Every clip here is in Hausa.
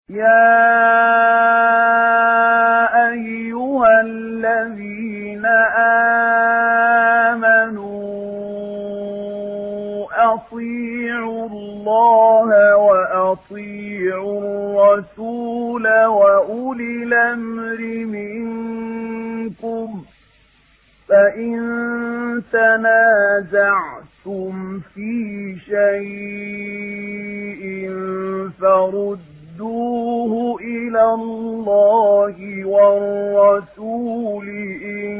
يا أيها الذين آمنوا أطيعوا الله وأطيعوا الرسول وأولي الأمر منكم فإن تنازعتم في شيء فردوه إلى الله والرسول إن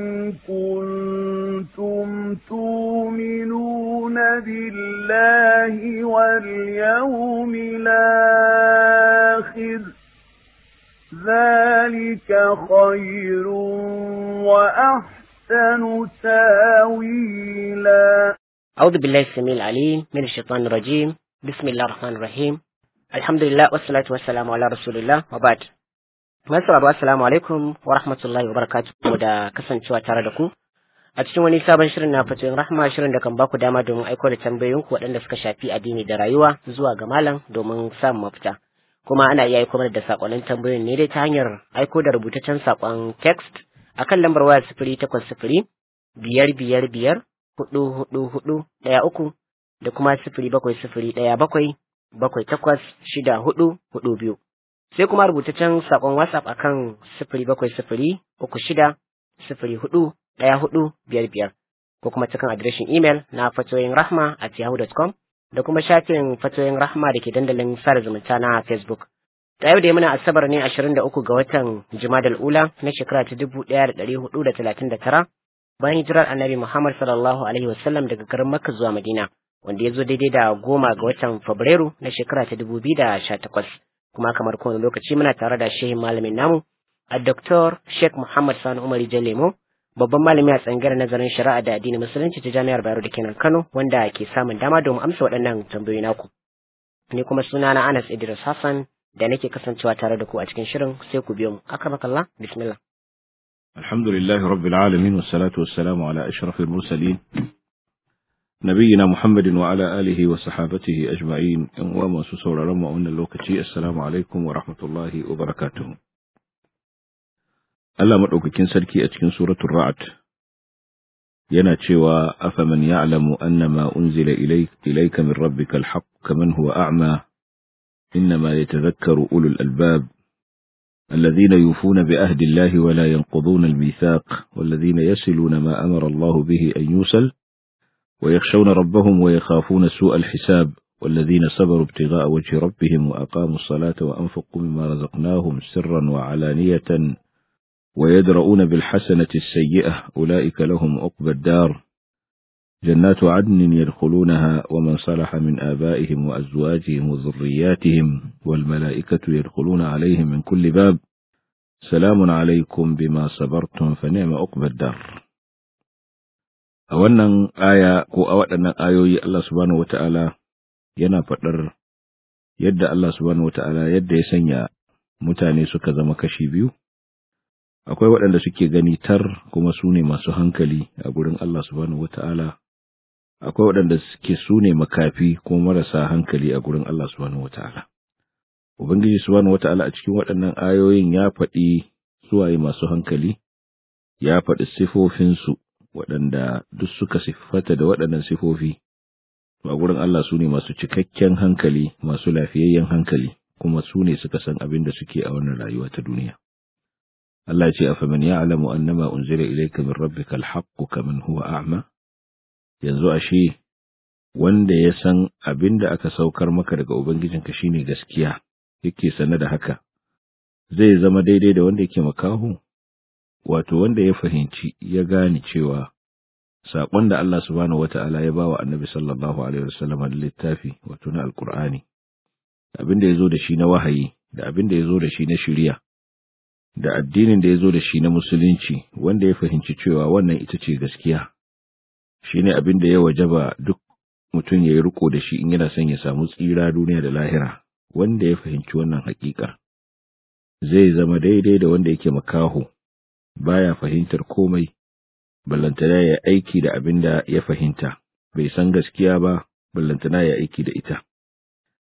كنتم تؤمنون بالله واليوم الآخر ذلك خير وأحسن تاويلا أعوذ بالله السميع العليم من الشيطان الرجيم بسم الله الرحمن الرحيم الحمد لله والصلاة والسلام على رسول الله وبعد Masu assalamu alaikum wa rahmatullahi wa barakatuhu da kasancewa tare da ku a cikin wani sabon shirin na fatoyin rahma shirin da kan baku dama domin aiko da tambayoyinku waɗanda suka shafi addini da rayuwa zuwa ga malam domin samun mafita kuma ana iya aiko mana da sakonnin tambayoyin ne dai ta hanyar aiko da rubutaccen sakon text akan lambar waya sifiri takwas sifiri biyar biyar biyar hudu hudu hudu ɗaya uku da kuma sifiri bakwai sifiri ɗaya bakwai bakwai takwas shida hudu hudu biyu sai kuma rubutaccen sakon whatsapp akan sifiri bakwai sifiri uku shida sifiri hudu ɗaya hudu biyar biyar ko kuma cikin adireshin imel na fatoyin rahma at yahoo.com da kuma shafin fatoyin rahma da ke dandalin sada zumunta na facebook ta yau da muna asabar ne ashirin da uku ga watan jumadal ula na shekara ta dubu ɗaya da ɗari hudu da talatin da tara bayan hijirar annabi muhammad sallallahu alaihi wasallam daga garin makka zuwa madina wanda ya zo daidai da goma ga watan fabrairu na shekara ta dubu biyu da sha takwas kuma kamar kowane lokaci muna tare da shehin malamin namu a Dr. Sheikh Muhammad Sani Umar Lemo babban malami a tsangar nazarin shari'a da addinin musulunci ta jami'ar Bayero da kenan Kano wanda ke samun dama domin amsa waɗannan tambayoyi naku. Ni kuma suna na Anas Idris Hassan da nake kasancewa tare da ku a cikin shirin sai ku biyo mu. Akramakallah bismillah. الحمد لله رب العالمين والصلاة والسلام على أشرف المرسلين نبينا محمد وعلى آله وصحابته أجمعين وما سسول رمى أن اللوكتي السلام عليكم ورحمة الله وبركاته Allah maɗaukakin sarki a cikin suratul Ra'd yana cewa afaman ya'lamu annama unzila ilayka min rabbika alhaq kaman huwa a'ma innama yatadhakkaru ulul albab الذين يوفون بعهد الله ولا ينقضون الميثاق والذين يصلون ما أمر الله به أن يوصل ويخشون ربهم ويخافون سوء الحساب والذين صبروا ابتغاء وجه ربهم وأقاموا الصلاة وأنفقوا مما رزقناهم سرا وعلانية ويدرؤون بالحسنة السيئة أولئك لهم عقبى الدار جنات عدن يدخلونها ومن صلح من آبائهم وأزواجهم وذرياتهم والملائكة يدخلون عليهم من كل باب سلام عليكم بما صبرتم فنعم عقبى الدار a wannan aya ko a waɗannan ayoyi Allah subhanahu wata'ala yana faɗar yadda Allah subhanahu wata'ala yadda ya sanya mutane suka zama kashi biyu akwai waɗanda suke gani tar kuma su ne masu hankali a gurin Allah subhanahu wata'ala akwai waɗanda suke su ne makafi kuma marasa hankali a gurin Allah subhanahu wata'ala ubangiji subhanahu wata'ala a cikin waɗannan ayoyin ya faɗi suwaye masu hankali ya faɗi sifofinsu waɗanda duk suka siffata da waɗannan sifofi a gurin Allah su ne masu cikakken hankali masu lafiyayyen hankali kuma su ne suka san abin da suke a wannan rayuwa ta duniya Allah ya ce afaman ya'lamu annama unzila ilayka min rabbika alhaqqu kaman huwa a'ma yanzu ashe wanda ya san abin da aka saukar maka daga ubangijinka shine gaskiya yake sane da haka zai zama daidai da wanda yake makaho wato wanda ya fahimci ya gane cewa saƙon da Allah subhanahu wata'ala ya ba wa annabi sallallahu alaihi wasallam da littafi wato na alkur'ani abin da ya zo da shi na wahayi da abin da ya zo da shi na shiriya da addinin da ya zo da shi na musulunci wanda ya fahimci cewa wannan ita ce gaskiya shine abin da ya wajaba duk mutum ya yi riko da shi in yana son ya samu tsira duniya da lahira wanda ya fahimci wannan haƙiƙar zai zama daidai da wanda yake makaho baya fahimtar komai ballantana ya aiki da abin da ya fahimta bai san gaskiya ba ballantana ya aiki da ita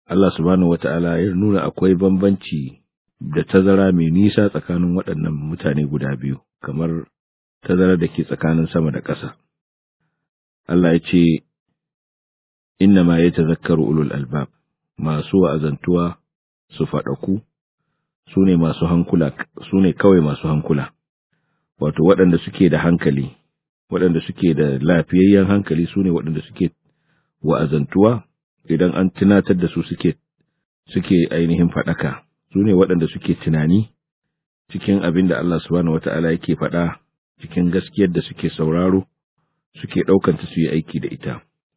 Allah subhanahu wata'ala ya nuna akwai bambanci da tazara mai nisa tsakanin waɗannan mutane guda biyu kamar tazara da ke tsakanin sama da ƙasa Allah ya ce inna ma ya tazakkaru ulul albab masu wa'azantuwa su faɗaku su ne masu hankula su ne kawai masu hankula wato waɗanda suke da hankali waɗanda suke da lafiyayyen hankali su ne waɗanda suke wa'azantuwa idan an tunatar da su suke suke ainihin faɗaka su ne waɗanda suke tunani cikin abin da Allah subhanahu wata'ala yake faɗa cikin gaskiyar da suke sauraro suke ɗaukanta su yi aiki da ita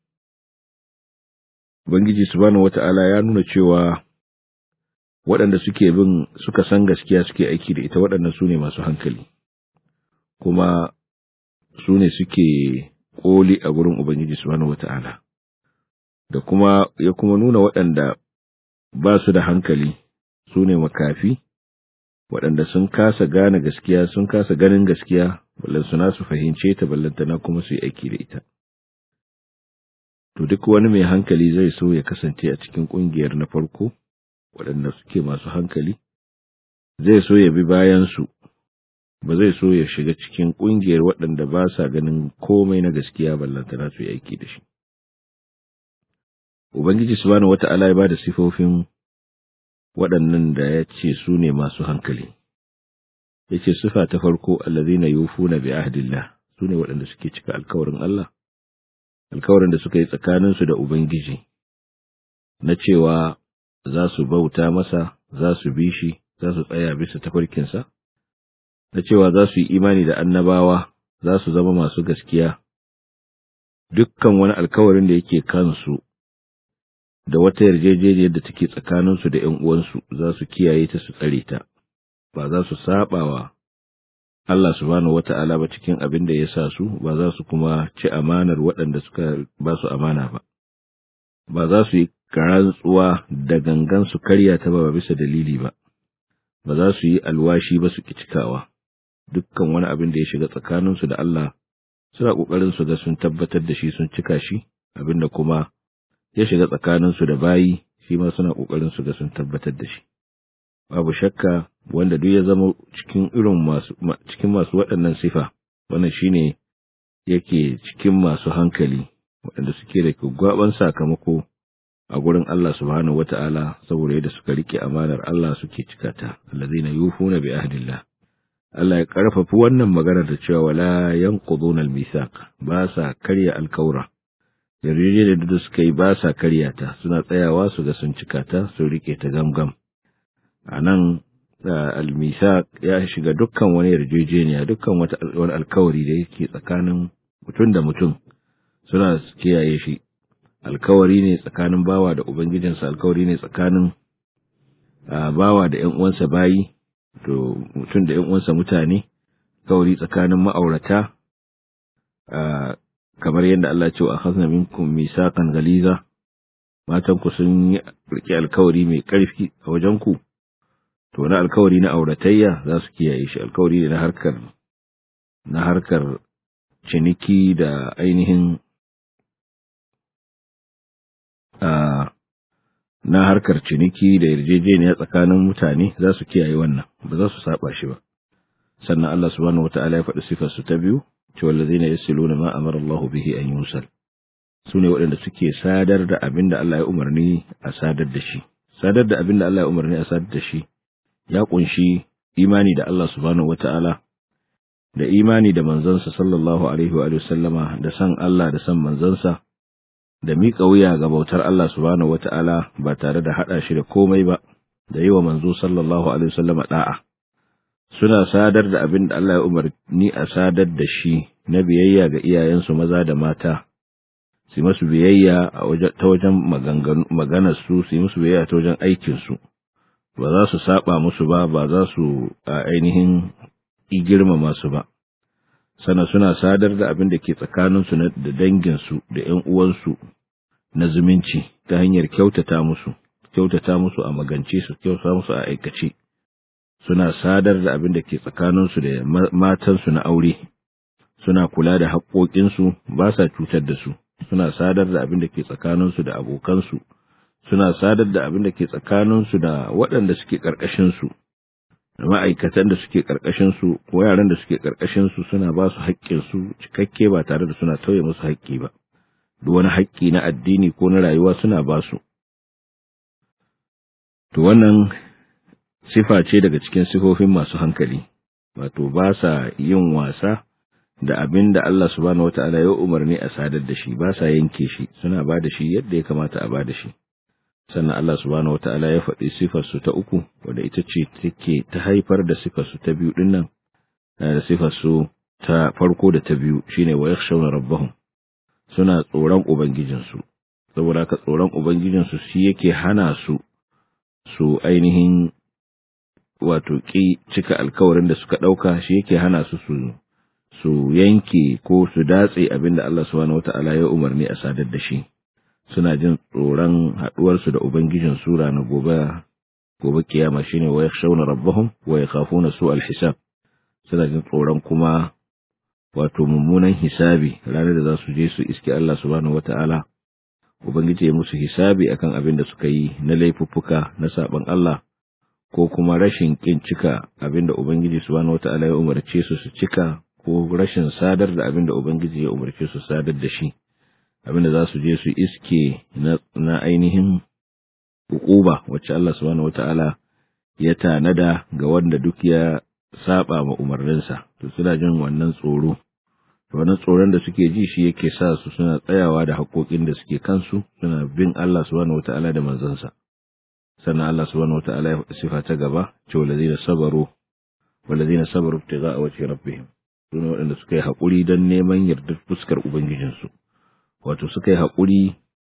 Ubangiji subhanahu wata'ala ya nuna cewa waɗanda suke bin suka san gaskiya suke aiki da ita waɗannan su ne masu hankali kuma su ne suke ƙoli a gurin Ubangiji subhanahu wata'ala da kuma ya kuma nuna waɗanda ba su da hankali su ne makafi waɗanda sun kasa gane gaskiya sun kasa ganin gaskiya ballan suna su fahimce ta ballantana kuma su yi aiki da ita to duk wani mai hankali zai so ya kasance a cikin ƙungiyar na farko waɗanda suke masu hankali zai so ya bi bayansu ba zai so ya shiga cikin ƙungiyar waɗanda ba sa ganin komai na gaskiya ballantana su yi aiki da shi Ubangiji subhanahu wata'ala ya ba da sifofin waɗannan da ya ce su ne masu hankali. Ya ce sifa ta farko allazina yufuna bi ahdillah su ne waɗanda suke cika alkawarin Allah, alkawarin da suka yi tsakaninsu da Ubangiji, na cewa za su bauta masa, za su bi shi, za su tsaya bisa tafarkinsa, na cewa za su yi imani da annabawa, za su zama masu gaskiya, dukkan wani alkawarin da yake kansu da wata yarjejeniyar da take tsakaninsu da ’yan uwansu za su kiyaye ta su tsare ta, ba za su saɓa wa Allah subhanahu wata'ala ba cikin abin da ya sa su, ba za su kuma ci amanar waɗanda suka ba su amana ba, ba za su yi rantsuwa da gangan su karya ta ba bisa dalili ba, ba za su yi alwashi ba su ki cikawa, dukkan wani abin da ya shiga tsakaninsu da Allah suna ƙoƙarin su ga sun tabbatar da shi sun cika shi, abin da kuma ya shiga tsakaninsu da bayi shi ma suna ƙoƙarin su ga sun tabbatar da shi. Babu shakka wanda duk ya zama cikin irin masu cikin masu waɗannan sifa, wannan shine yake cikin masu hankali waɗanda suke da gwaban sakamako a gurin Allah subhanahu wata'ala saboda yadda suka rike amanar Allah suke cika ta allazina yufuna bi ahdillah Allah ya karfafa wannan magana da cewa wala yanquduna al-mithaq ba sa karya alkaura yarjejeniyar da suka yi ba sa karya ta suna tsayawa su ga sun cika ta sun rike ta gamgam a nan almisa ya shiga dukkan wani yarjejeniya dukkan wani alkawari da yake tsakanin mutum da mutum suna kiyaye shi alkawari ne tsakanin bawa da ubangijinsa alkawari ne tsakanin bawa da ‘yan uwansa bayi to mutum da ‘yan uwansa mutane alkawari tsakanin ma'aurata kamar yadda Allah ce a hasna minkum misakan galiza matan ku sun yi rike alkawari mai ƙarfi a wajen ku to na alkawari na auratayya za su kiyaye shi alkawari ne na harkar na harkar ciniki da ainihin na harkar ciniki da yarjejeniya tsakanin mutane za su kiyaye wannan ba za su saba shi ba sannan Allah subhanahu wataala ya faɗi sifar su ta biyu cewa allazina yasiluna ma amara Allah bihi an yusal sune waɗanda suke sadar da abin da Allah ya umarni a sadar da shi sadar da abin da Allah ya umarni a sadar da shi ya kunshi imani da Allah subhanahu wata'ala da imani da manzansa sallallahu alaihi wa sallama da san Allah da san manzansa da miƙa wuya ga bautar Allah subhanahu wata'ala ba tare da haɗa shi da komai ba da yi wa manzo sallallahu alaihi wa sallama da'a suna sadar da abin da Allah ya umarni a sadar da shi na biyayya ga iyayensu maza da mata su masu biyayya ta wajen maganarsu su yi musu biyayya ta wajen aikinsu ba za su saba musu ba ba za su a ainihin girmama su ba sana suna sadar da abin da ke tsakaninsu da danginsu da ‘yan uwansu na zumunci ta hanyar kyautata musu kyautata musu a magance su kyautata musu a aikace suna sadar da abin da ke tsakaninsu da matansu na aure suna kula da haƙoƙinsu ba sa cutar da su suna sadar da abin da ke tsakaninsu da abokansu suna sadar da abin da ke tsakaninsu da waɗanda suke ƙarƙashinsu da ma'aikatan da suke ƙarƙashinsu ko yaran da suke ƙarƙashinsu suna ba su haƙƙinsu cikakke ba tare da suna tauye musu haƙƙi ba duk wani haƙƙi na addini ko na rayuwa suna ba su to wannan sifa ce daga cikin sifofin masu hankali wato ba sa yin wasa da abin da Allah subhanahu wata'ala ya umarni a sadar da shi ba sa yanke shi suna ba da shi yadda ya kamata a ba da shi sannan Allah subhanahu wata'ala ya faɗi sifar su ta uku wadda ita ce take ta haifar da sifar su ta biyu din nan da sifar su ta farko da ta biyu shine wa yakhshawna rabbahum suna tsoron ubangijinsu saboda ka tsoron ubangijinsu shi yake hana su su ainihin wato ki cika alkawarin da suka ɗauka shi yake hana su su su yanke ko su datse abin da Allah subhanahu wata'ala ya umarni a sadar da shi suna jin tsoron haɗuwarsu da ubangijin sura na gobe gobe kiyama shine wa yakhshawna rabbahum wa yakhafuna su'al hisab suna jin tsoron kuma wato mummunan hisabi ranar da za su je su iske Allah subhanahu wata'ala ubangiji ya musu hisabi akan abin da suka yi na laifuffuka na saban Allah ko kuma rashin kin cika abin da ubangiji subhanahu wata'ala ya umarce su su cika ko rashin sadar da abin da ubangiji ya umarce su sadar da shi abin da za su je su iske na ainihin hukuba wacce Allah subhanahu wata'ala ya tanada ga wanda duk ya saba ma umarninsa to suna jin wannan tsoro wannan tsoron da suke ji shi yake sa su suna tsayawa da haƙoƙin da suke kansu suna bin Allah subhanahu wata'ala da manzansa sannan Allah subhanahu wata'ala ya faɗi sifa ta gaba ce walazina sabaru walazina sabaru ibtigha'a wajhi rabbihim sune waɗanda suka yi haƙuri don neman yardar fuskar ubangijinsu wato suka yi haƙuri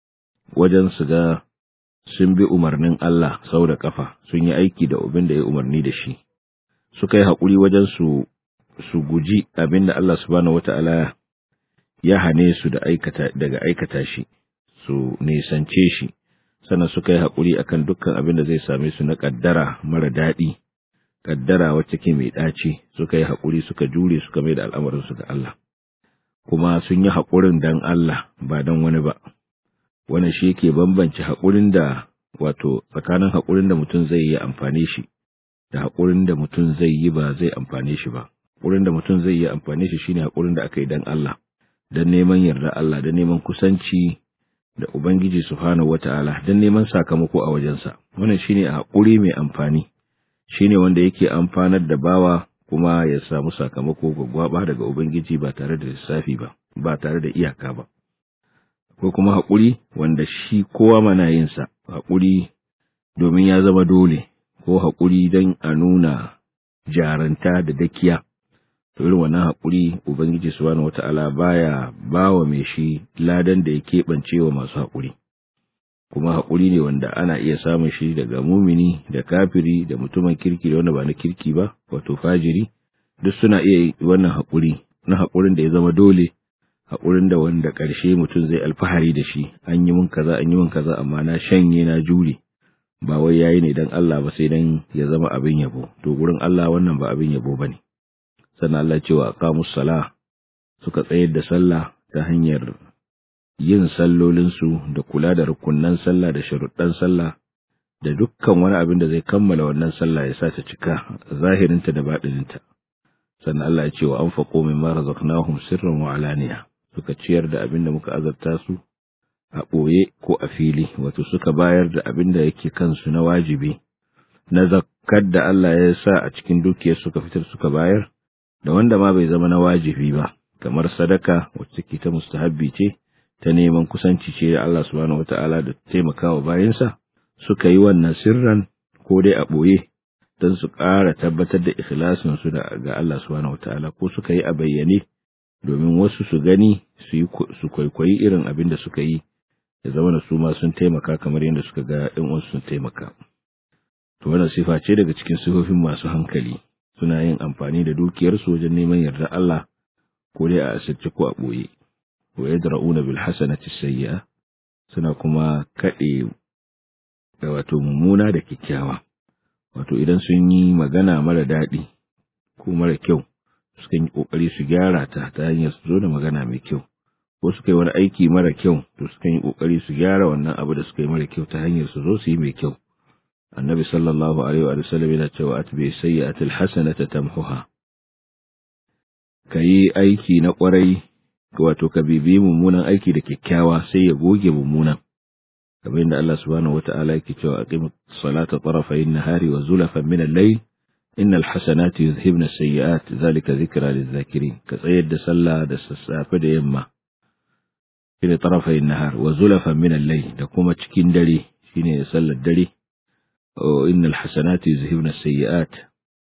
wajen su ga sun bi umarnin Allah sau da kafa sun yi aiki da abin da ya umarni da shi suka yi haƙuri wajen su su guji abin da Allah subhanahu wata'ala ya hane su da aikata daga aikata shi su nisance shi sannan suka yi haƙuri akan dukkan abin da zai same su na ƙaddara mara daɗi ƙaddara wacce ke mai ɗaci suka yi haƙuri suka jure suka mai da al'amarinsu ga Allah kuma sun yi haƙurin dan Allah ba dan wani ba wannan shi yake bambance haƙurin da wato tsakanin haƙurin da mutum zai yi amfani shi da haƙurin da mutum zai yi ba zai amfane shi ba haƙurin da mutum zai yi amfani shi shine haƙurin da aka yi dan Allah dan neman yarda Allah dan neman kusanci da Ubangiji Subhanahu wata'ala dan neman sakamako a wajensa wannan shine haƙuri mai amfani shine wanda yake amfanar da bawa kuma ya samu sakamako gwaggwaba daga Ubangiji ba tare da lissafi ba ba tare da iyaka ba ko kuma haƙuri wanda shi kowa mana yin sa haƙuri domin ya zama dole ko haƙuri don a nuna jaranta da dakiya to irin wannan haƙuri ubangiji subhanahu wata'ala baya bawa mai shi ladan da ya keɓance wa masu haƙuri kuma haƙuri ne wanda ana iya samun shi daga mumini da kafiri da mutumin kirki da wanda ba na kirki ba wato fajiri duk suna iya wannan haƙuri na haƙurin da ya zama dole haƙurin da wanda ƙarshe mutum zai alfahari da shi an yi min kaza an yi min kaza amma na shanye na jure ba wai yayi ne dan Allah ba sai dan ya zama abin yabo to gurin Allah wannan ba abin yabo bane sannan Allah cewa aqamus sala suka tsayar da sallah ta hanyar yin sallolinsu da kula da rukunnan sallah da sharuɗan sallah da dukkan wani abin da zai kammala wannan sallah ya sa ta cika zahirinta da baɗininta sannan Allah ya ce wa anfaqu mimma razaqnahum sirran wa alaniya suka ciyar da abin da muka azarta su a ɓoye ko a fili wato suka bayar da abin da yake kansu na wajibi na zakkar da Allah ya sa a cikin dukiyar suka fitar suka bayar da wanda ma bai zama na wajibi ba kamar sadaka wacce ke ta mustahabbi ce ta neman kusanci ce da Allah subhanahu wata'ala da taimakawa bayansa suka yi wannan sirran ko dai a ɓoye don su ƙara tabbatar da ikhlasin su da ga Allah subhanahu wata'ala ko suka yi a bayyane domin wasu su gani su yi su kwaikwayi irin abin da suka yi da zama da su ma sun taimaka kamar yadda suka ga ɗan wasu sun taimaka to wannan sifa ce daga cikin sifofin masu hankali suna yin amfani da dukiyarsu wajen neman yarda Allah ko dai a asirce ko a ɓoye wa yadra'una bil hasanati sayyi'a suna kuma kaɗe da wato mummuna da kyakkyawa wato idan sun yi magana mara daɗi ko mara kyau sukan yi ƙoƙari su gyara ta ta hanyar su zo da magana mai kyau ko suka yi wani aiki mara kyau to sukan yi kokari su gyara wannan abu da suka yi mara kyau ta hanyar su zo su yi mai kyau annabi sallallahu alaihi wa sallam yana cewa atbi sayyi'atil hasanata tamhuha kayi aiki na kwarai wato ka bibi mummunan aiki da kyakkyawa sai ya goge mummunan kamar yadda Allah subhanahu wata'ala yake cewa aqim salata tarafayn nahari wa zulafan min al-layl innal hasanati yuzhibna as-sayyi'at zalika dhikra lidh-dhakirin ka tsayar da sallah da sassafe da yamma shine tarafayn nahar wa zulafan min al-layl da kuma cikin dare shine sallar dare innal hasanati yuzhibna as-sayyi'at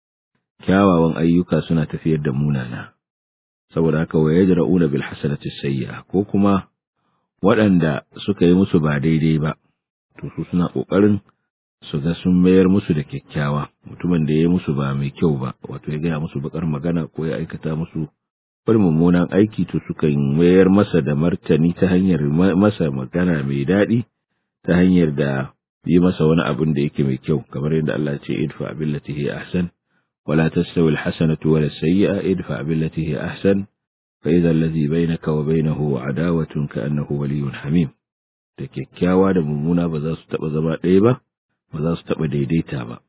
kyawawan ayyuka suna tafiyar da munana saboda haka wa yajra'una bil hasanati sayyi'a ko kuma waɗanda suka yi musu ba daidai ba to su suna kokarin su ga sun mayar musu da kyakkyawa mutumin da ya yi musu ba mai kyau ba wato ya gaya musu bakar magana ko ya aikata musu wani mummunan aiki to sukan mayar masa da martani ta hanyar masa magana mai daɗi ta hanyar da yi masa wani abin da yake mai kyau kamar yadda Allah ce idfa billati hi ahsan ولا تستوي الحسنة ولا السيئة ادفع بالتي هي أحسن فإذا الذي بينك وبينه عداوة كأنه ولي حميم da kyakkyawa da mummuna ba za su taɓa zama ɗaya ba, ba za su taɓa daidaita ba.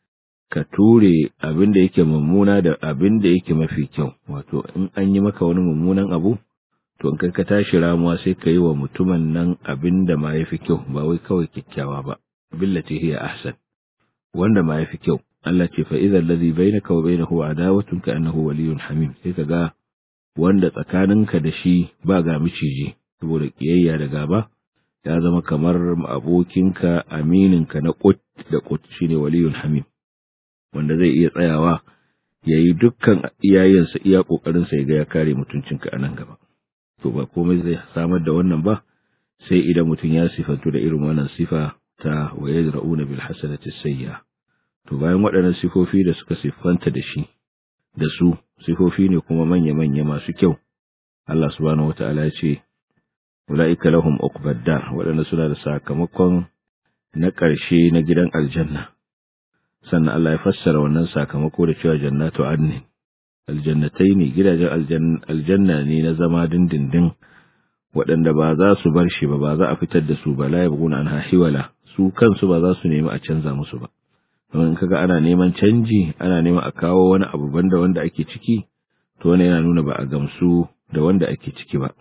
Ka ture abin da yake mummuna da abin da yake mafi kyau, wato in an yi maka wani mummunan abu, to in kai ka tashi ramuwa sai ka yi wa mutumin nan abin da ma ya fi kyau, ba wai kawai kyakkyawa ba, billati hiya ahsan, wanda ma ya fi kyau. Allah ce fa idza allazi bainaka wa bainahu adawatun ka annahu waliyyun hamim sai ka ga wanda tsakaninka da shi ba ga miciji saboda kiyayya da gaba ya zama kamar abokinka amininka na kut da kut shine waliyyun hamim wanda zai iya tsayawa ya yi dukkan iyayensa iya kokarin sa ya ga ya kare mutuncinka a nan gaba to ba komai zai samar da wannan ba sai idan mutum ya sifantu da irin wannan sifa ta wa yadra'una bil hasanati sayyi'ah To bayan waɗannan sifofi da suka siffanta da shi, da su, sifofi ne kuma manya-manya masu kyau, Allah subhanahu wata'ala ya ce, Ula'ika lahum uqbadda waɗanda suna da sakamakon na ƙarshe na gidan aljanna. Sannan Allah ya fassara wannan sakamako da cewa jannatu adnin. Aljannatai ne gidajen aljanna ne na zama dindindin waɗanda ba za su bar shi ba, ba za a fitar da su ba, la yabghuna anha hiwala, su kansu ba za su nemi a canza musu ba. in kaga ana neman canji ana neman a kawo wani abu banda wanda ake ciki to wani yana nuna ba a gamsu da wanda ake ciki ba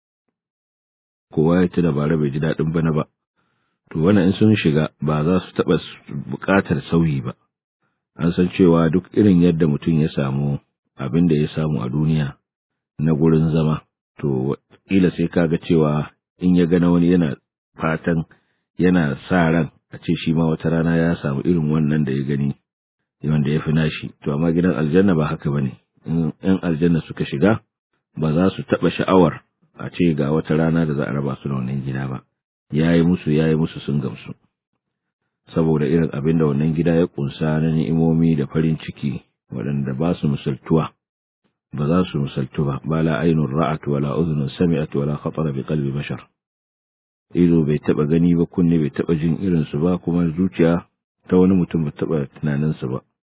kowa ya tuna bara bai ji daɗin bana ba to wannan in sun shiga ba za su taɓa buƙatar sauyi ba an san cewa duk irin yadda mutum ya samu abin da ya samu a duniya na gurin zama to kila sai kaga cewa in ya gana wani yana fatan yana sa ran a ce shi ma wata rana ya samu irin wannan da ya gani wanda ya fi nashi to amma gidan aljanna ba haka bane in yan aljanna suka shiga ba za su taba sha'awar a ce ga wata rana da za a raba su da wannan gida ba yayi musu yayi musu sun gamsu saboda irin abin da wannan gida ya kunsa na ni'imomi da farin ciki waɗanda ba su misaltuwa ba za su misaltu ba ba la ainun ra'at wala udhunun sami'at wala khatara bi qalbi bashar ido bai taba gani ba kunne bai taba jin irin su ba kuma zuciya ta wani mutum bai taba tunanin su ba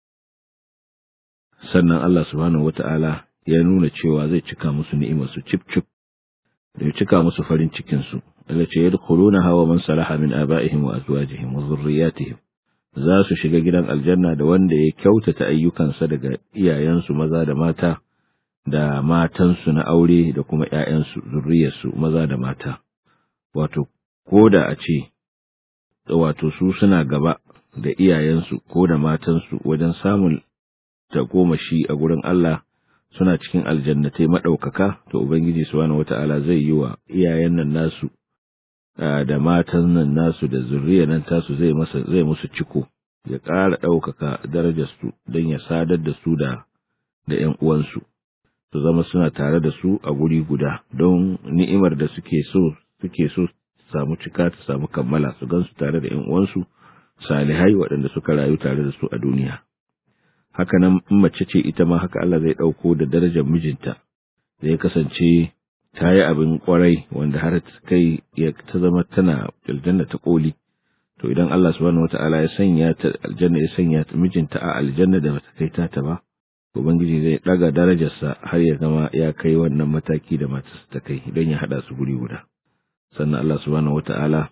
sannan Allah subhanahu wata'ala ya nuna cewa zai cika musu ni'imar su cip cip da cika musu farin cikin su Allah ce yadkhuluna hawa man salaha min aba'ihim wa azwajihim wa dhurriyyatihim za su shiga gidan aljanna da wanda ya kyautata ayyukansa daga iyayensu maza da mata da matansu na aure da kuma ƴaƴansu zurriyarsu maza da mata wato ko da a ce wato su suna gaba da iyayensu ko da matansu wajen samun tagomashi a gurin Allah suna cikin aljannatai maɗaukaka to Ubangiji subhanahu wata'ala zai yi wa iyayen nan nasu da matan nan nasu da zurriya nan tasu zai masa zai musu ciko ya ƙara ɗaukaka darajarsu don ya sadar da su da da ƴan uwansu su zama suna tare da su a guri guda don ni'imar da suke so suke so samu cika ta samu kammala su gansu tare da ƴan uwansu salihai waɗanda suka rayu tare da su a duniya haka nan in mace ce ita ma haka Allah zai ɗauko da darajar mijinta zai kasance ta yi abin kwarai wanda har kai ya ta zama tana aljanna ta koli to idan Allah subhanahu wata'ala ya sanya ta aljanna ya sanya ta mijinta a aljanna da bata kai ta ba ubangiji zai daga darajarsa har ya zama ya kai wannan mataki da matarsa ta kai don ya hada su guri guda sannan Allah subhanahu wata'ala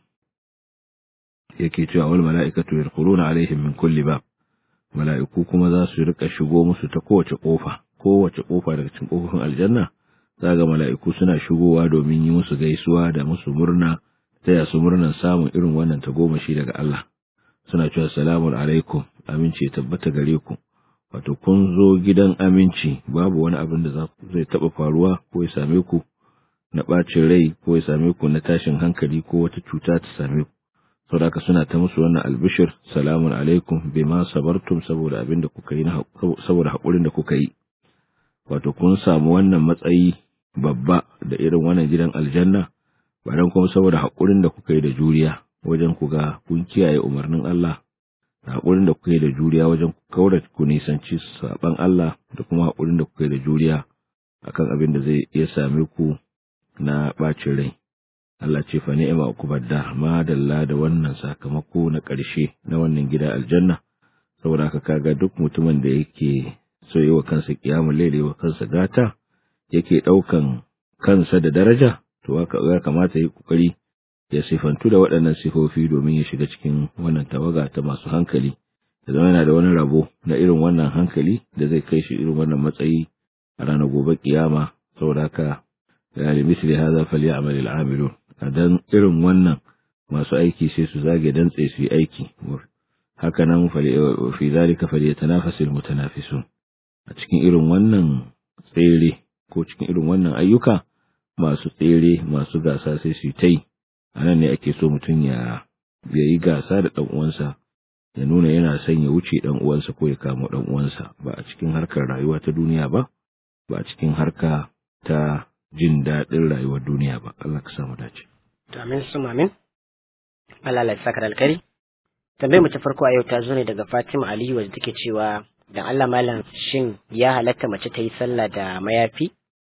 yake cewa wal mala'ikatu yadkhuluna alaihim min kulli bab mala'iku kuma za su rika shigo musu ta kowace kofa kowace kofa daga cikin kofofin aljanna za ga mala'iku suna shigowa domin yi musu gaisuwa da musu murna taya su murnan samun irin wannan tagomashi daga Allah suna cewa salamun alaikum aminci tabbata gare ku wato kun zo gidan aminci babu wani abin da zai taɓa faruwa ko ya same ku na ɓacin rai ko ya same ku na tashin hankali ko wata cuta ta same ku saboda suna ta musu wannan albishir salamun alaikum bima sabartum saboda abin da kuka yi saboda haƙurin da kuka yi wato kun samu wannan matsayi babba da irin wannan gidan aljanna ba dan kuma saboda haƙurin da kuka yi da juriya wajen ku ga kun kiyaye umarnin Allah da haƙurin da kuka yi da juriya wajen kaura ku nisanci saban Allah da kuma haƙurin da kuka yi da juriya akan abin da zai iya same ku na ɓacin rai. Allah ce fa ni'ima ukubadda ma dalla da wannan sakamako na ƙarshe na wannan gida aljanna saboda haka kaga duk mutumin da yake so yi wa kansa kiyamul laili wa kansa gata yake ɗaukan kansa da daraja to ya kamata yi kokari ya sifantu da waɗannan sifofi domin ya shiga cikin wannan tawaga ta masu hankali da zama yana da wani rabo na irin wannan hankali da zai kai shi irin wannan matsayi a ranar gobe kiyama saboda haka ya li misli hadha falyamal al'amilun dan irin wannan masu aiki sai su zage dantse su yi aiki haka nan fi zalika falyatanafasul mutanafisun a cikin irin wannan tsere ko cikin irin wannan ayyuka masu tsere masu gasa sai su yi ta yi a nan ne ake so mutum ya yi gasa da ɗan uwansa ya nuna yana son ya wuce ɗan uwansa ko ya kamo ɗan uwansa ba a cikin harkar rayuwa ta duniya ba ba a cikin harka ta jin daɗin rayuwar duniya ba Allah ka samu dace to amin su amin Allah ya saka alkari tambayar mu ta farko a yau ta zo ne daga Fatima Aliyu wadda take cewa dan Allah malam shin ya halatta mace ta yi sallah da mayafi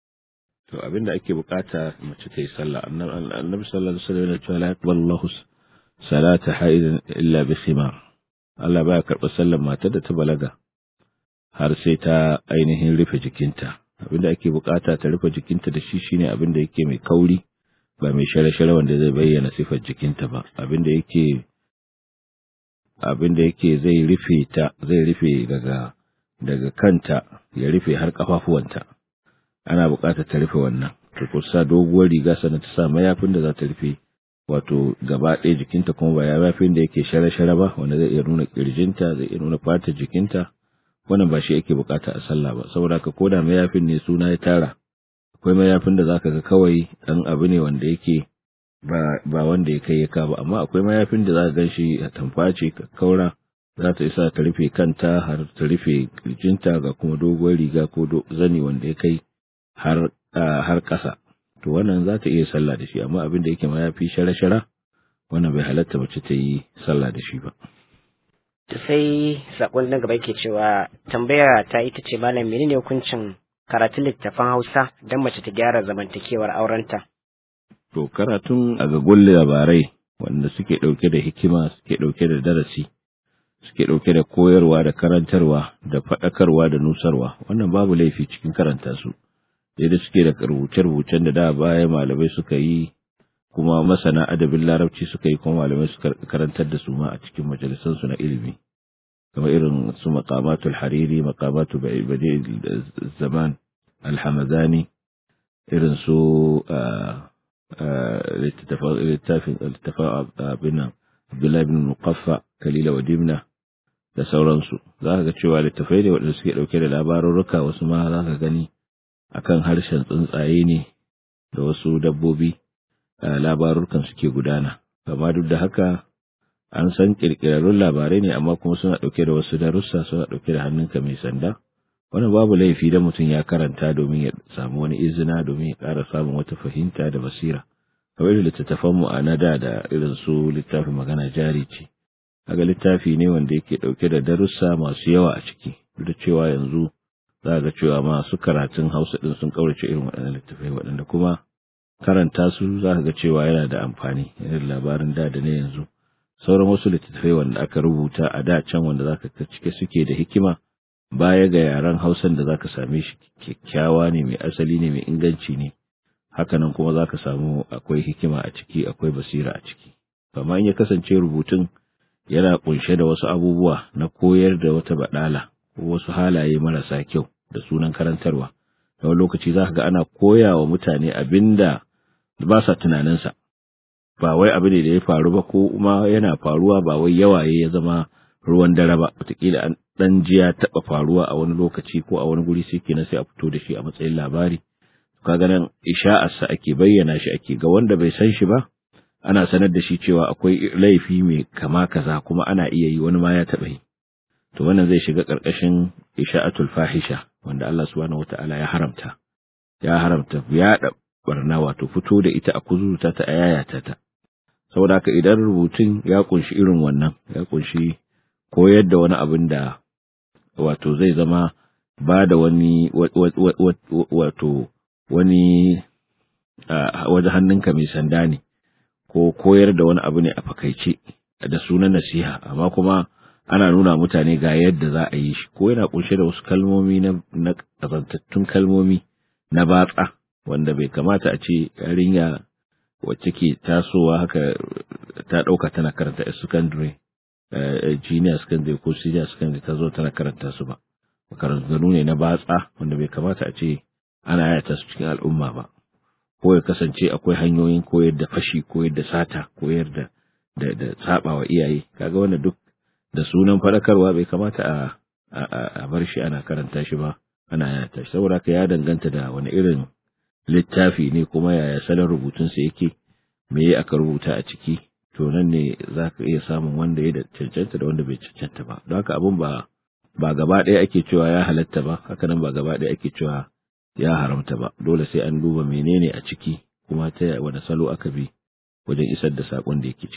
to abinda ake bukata mace ta yi sallah annabi sallallahu alaihi wasallam ya ce la yaqbalu Allahu salata haidin illa bi khimar Allah baya karɓar sallar matar da ta balaga har sai ta ainihin rufe jikinta abinda ake bukata ta rufe jikinta da shi shine abinda yake mai kauri ba mai share-share wanda zai bayyana sifar jikinta ba abinda yake abinda yake zai rufe ta zai rufe daga daga kanta ya rufe har kafafuwanta ana buƙatar ta rufe wannan ta kusa doguwar riga sannan ta sa mayafin da za ta rufe wato gaba ɗaya jikinta kuma ba mayafin da yake share-share ba wanda zai iya nuna ƙirjinta zai iya nuna fatar jikinta wannan ba shi yake buƙata a sallah ba saboda ka koda mayafin ne suna ya tara akwai mayafin da zaka ga kawai ɗan abu ne wanda yake ba ba wanda ya kai ya ka ba amma akwai mayafin da zaka gan shi a tamface ka kaura za ta isa ta rufe kanta har ta rufe kirjinta ga kuma doguwar riga ko zani wanda ya kai har har ƙasa to wannan za ta iya sallah da shi amma abin da yake ma ya fi shara-shara wannan bai halatta mace ta yi sallah da shi ba to sai sakon na gaba yake cewa tambaya ta ita ce malam menene hukuncin karatun littafin Hausa don mace ta gyara zamantakewar aurenta to karatun a gagun labarai wanda suke ɗauke da hikima suke ɗauke da darasi suke ɗauke da koyarwa da karantarwa da faɗakarwa da nusarwa wannan babu laifi cikin karanta su da suke da rubuce-rubucen da da baya malamai suka yi kuma masana adabin larabci suka yi kuma malamai suka karantar da su ma a cikin majalisansu na ilimi kamar irin su maqamatul hariri maqamatu badi zaman alhamadani irin su littafin abin abdullahi bin muqaffa kalila wa dimna da sauransu za ka ga cewa littafai ne waɗanda suke ɗauke da labarurruka wasu ma za ka gani akan harshen tsuntsaye ne da wasu dabbobi labarurkan suke gudana amma duk da haka an san kirkirarrun labarai ne amma kuma suna ɗauke da wasu darussa suna ɗauke da hannunka mai sanda wannan babu laifi da mutum ya karanta domin ya samu wani izina domin ya ƙara samun wata fahimta da basira kamar littattafan mu a nada da irin su littafin magana jari ce kaga littafi ne wanda yake ɗauke da darussa masu yawa a ciki duk da cewa yanzu za ga cewa masu karatun hausa ɗin sun ƙaurace irin waɗannan littattafai waɗanda kuma karanta su za ga cewa yana da amfani irin labarin da da na yanzu sauran wasu littattafai wanda aka rubuta a da can wanda za ka cike suke da hikima baya ga yaren hausan da zaka same shi kyakkyawa ne mai asali ne mai inganci ne hakanan kuma zaka samu akwai hikima a ciki akwai basira a ciki amma in ya kasance rubutun yana kunshe da wasu abubuwa na koyar da wata badala ko wasu halaye marasa kyau da sunan karantarwa da wani lokaci za ga ana koya wa mutane abin da ba sa tunaninsa ba wai abu ne da ya faru ba ko kuma yana faruwa ba wai yawaye ya zama ruwan dare ba wataƙila an ɗan ji ya taɓa faruwa a wani lokaci ko a wani guri sai kenan sai a fito da shi a matsayin labari kaga nan isha'arsa ake bayyana shi ake ga wanda bai san shi ba ana sanar da shi cewa akwai laifi mai kama kaza kuma ana iya yi wani ma ya taɓa yi to wannan zai shiga ƙarƙashin isha'atul fahisha wanda Allah subhanahu wata'ala ya haramta ya haramta yaɗa barna wato fito da ita a kuzuta ta a yayata ta saboda haka idan rubutun ya kunshi irin wannan ya kunshi koyar da wani abin da wato zai zama ba da wani wato wani waje hannunka mai sanda ne ko koyar da wani abu ne a fakaice da sunan nasiha amma kuma ana nuna mutane ga yadda za a yi shi ko yana kunshe da wasu kalmomi na na kazantattun kalmomi na batsa wanda bai kamata a ce yarinya wacce ke tasowa haka ta ɗauka tana karanta a secondary junior secondary ko senior secondary ta zo tana karanta su ba makarantu ne na batsa wanda bai kamata a ce ana yata su cikin al'umma ba ko ya kasance akwai hanyoyin koyar da fashi koyar da sata koyar da da da sabawa iyaye kaga wannan duk da sunan fadakarwa bai kamata a a bar shi ana karanta shi ba ana yata shi saboda ka ya danganta da wani irin littafi ne kuma yaya salon rubutunsa yake me ya aka rubuta a ciki to nan ne za ka iya samun wanda ya da cancanta da wanda bai cancanta ba don haka abun ba ba gaba ɗaya ake cewa ya halatta ba haka nan ba gaba ɗaya ake cewa ya haramta ba dole sai an duba menene a ciki kuma ta wani salo aka bi wajen isar da saƙon da yake ciki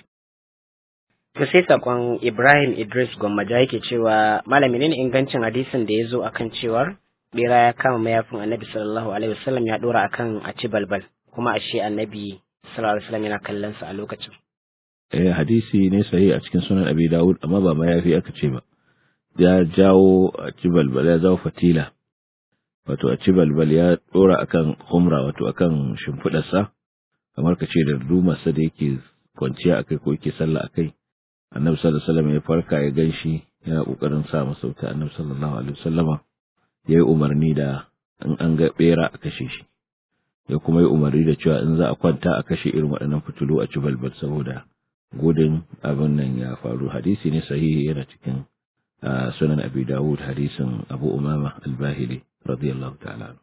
To sai sakon Ibrahim Idris Gwammaja yake cewa malami ne ingancin hadisin da ya zo akan cewar bera ya kama mayafin annabi sallallahu alaihi wasallam ya dora akan a ci balbal kuma ashe annabi sallallahu alaihi wasallam yana kallon sa a lokacin. Eh hadisi ne sahi a cikin sunan Abi Dawud amma ba mayafi aka ce ba. Ya jawo a ci balbal ya jawo fatila. Wato a ci balbal ya dora akan humra wato akan shimfidarsa kamar ka ce da dumarsa da yake kwanciya akai ko yake sallah akai. Annabi sallallahu alaihi wasallam ya farka ya ganshi yana kokarin sa masa wuta Annabi sallallahu alaihi wasallama ya yi umarni da in an ga bera a kashe shi ya kuma yi umarni da cewa in za a kwanta a kashe irin waɗannan fitilu a ci balbal saboda gudun abin nan ya faru hadisi ne sahihi yana cikin sunan abi dawud hadisin abu umama albahili radiyallahu ta'ala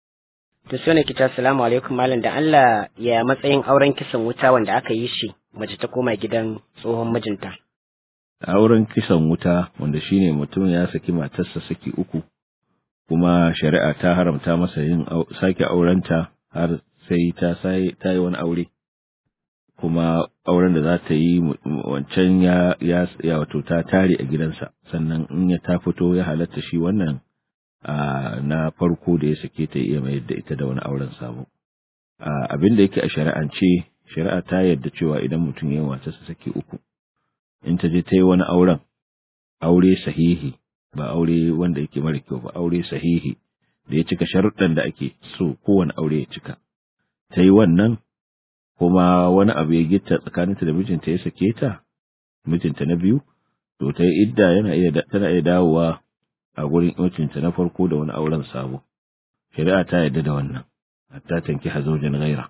To sai ne kita assalamu alaikum malam da Allah ya matsayin auren kisan wuta wanda aka yi shi mace ta koma gidan tsohon mijinta. auren kisan wuta wanda shine mutum ya saki matarsa saki uku kuma shari'a ta haramta masa yin sake aurenta har sai ta sai ta yi wani aure kuma auren da za ta yi wancan ya ya ya wato ta tare a gidansa sannan in ya ta fito ya halatta shi wannan na farko da ya sake ta iya mayar da ita da wani auren sabo abin da yake a shari'ance shari'a ta yarda cewa idan mutum ya yi matarsa saki uku in ta je ta yi wani auren aure sahihi ba aure wanda yake mara kyau ba aure sahihi da ya cika sharuɗan da ake so kowane aure ya cika ta yi wannan kuma wani abu ya gitta tsakaninta da mijinta ya sake ta mijinta na biyu to ta yi idda yana iya tana iya dawowa a gurin mijinta na farko da wani auren sabo shari'a ta yarda da wannan hatta tanki hazojin gaira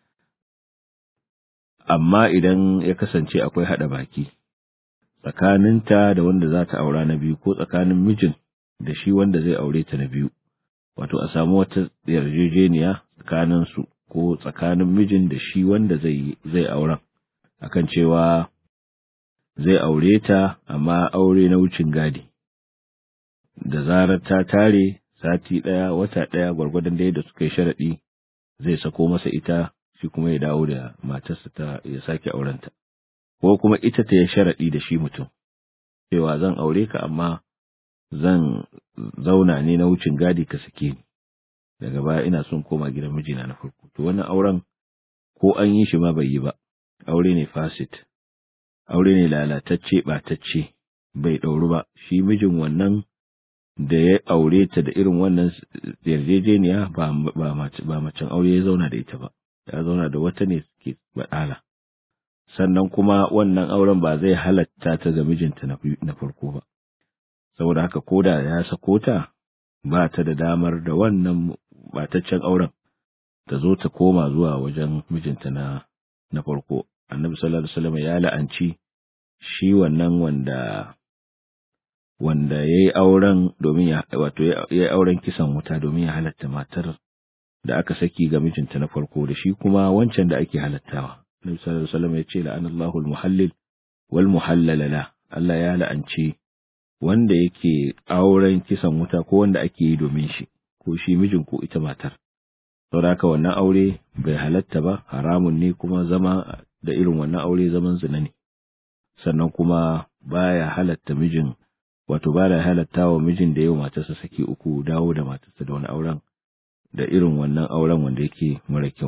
amma idan ya kasance akwai haɗa baki tsakaninta da wanda za ta aura na biyu ko tsakanin mijin da shi wanda zai aure ta na biyu wato a samu wata yarjejeniya tsakanin su ko tsakanin mijin da shi wanda zai zai auren akan cewa zai aure ta amma aure na wucin gadi da zarar ta tare sati ɗaya wata ɗaya gwargwadon da suka yi sharaɗi zai sako masa ita shi kuma ya dawo da matarsa ta ya sake aurenta ko kuma ita ta yi sharaɗi da shi mutum, cewa zan aure ka amma zan zauna ne na wucin gadi ka sake ni, daga baya ina son koma gidan mijina na farko. To wannan auren ko an yi shi ma bai yi ba, aure ne fasit, aure ne lalatacce ɓatacce, bai ɗauru ba, shi mijin wannan da ya aure ta da irin wannan yarjejeniya ba ba macen aure ya zauna da ita ba ya zauna da wata ne suke baɗala sannan kuma wannan auren ba zai halatta ta ga mijinta na farko ba saboda haka koda ya sako ta ba ta da damar da wannan bataccen auren ta zo ta koma zuwa wajen mijinta na na farko annabi sallallahu alaihi wasallam ya la'anci shi wannan wanda wanda ya yi auren domin ya wato ya yi auren kisan wuta domin ya halatta matar da aka saki ga mijinta na farko da shi kuma wancan da ake halattawa Nabi sallallahu alaihi wasallam ya ce la'anallahu al-muhallil wal muhallal la Allah ya la'anci wanda yake auren kisan wuta ko wanda ake yi domin shi ko shi mijin ko ita matar saboda haka wannan aure bai halatta ba haramun ne kuma zama da irin wannan aure zaman zina ne sannan kuma baya halatta mijin wato baya halatta wa mijin da yau matarsa saki uku dawo da matarsa da wani auren da irin wannan auren wanda yake mara kyau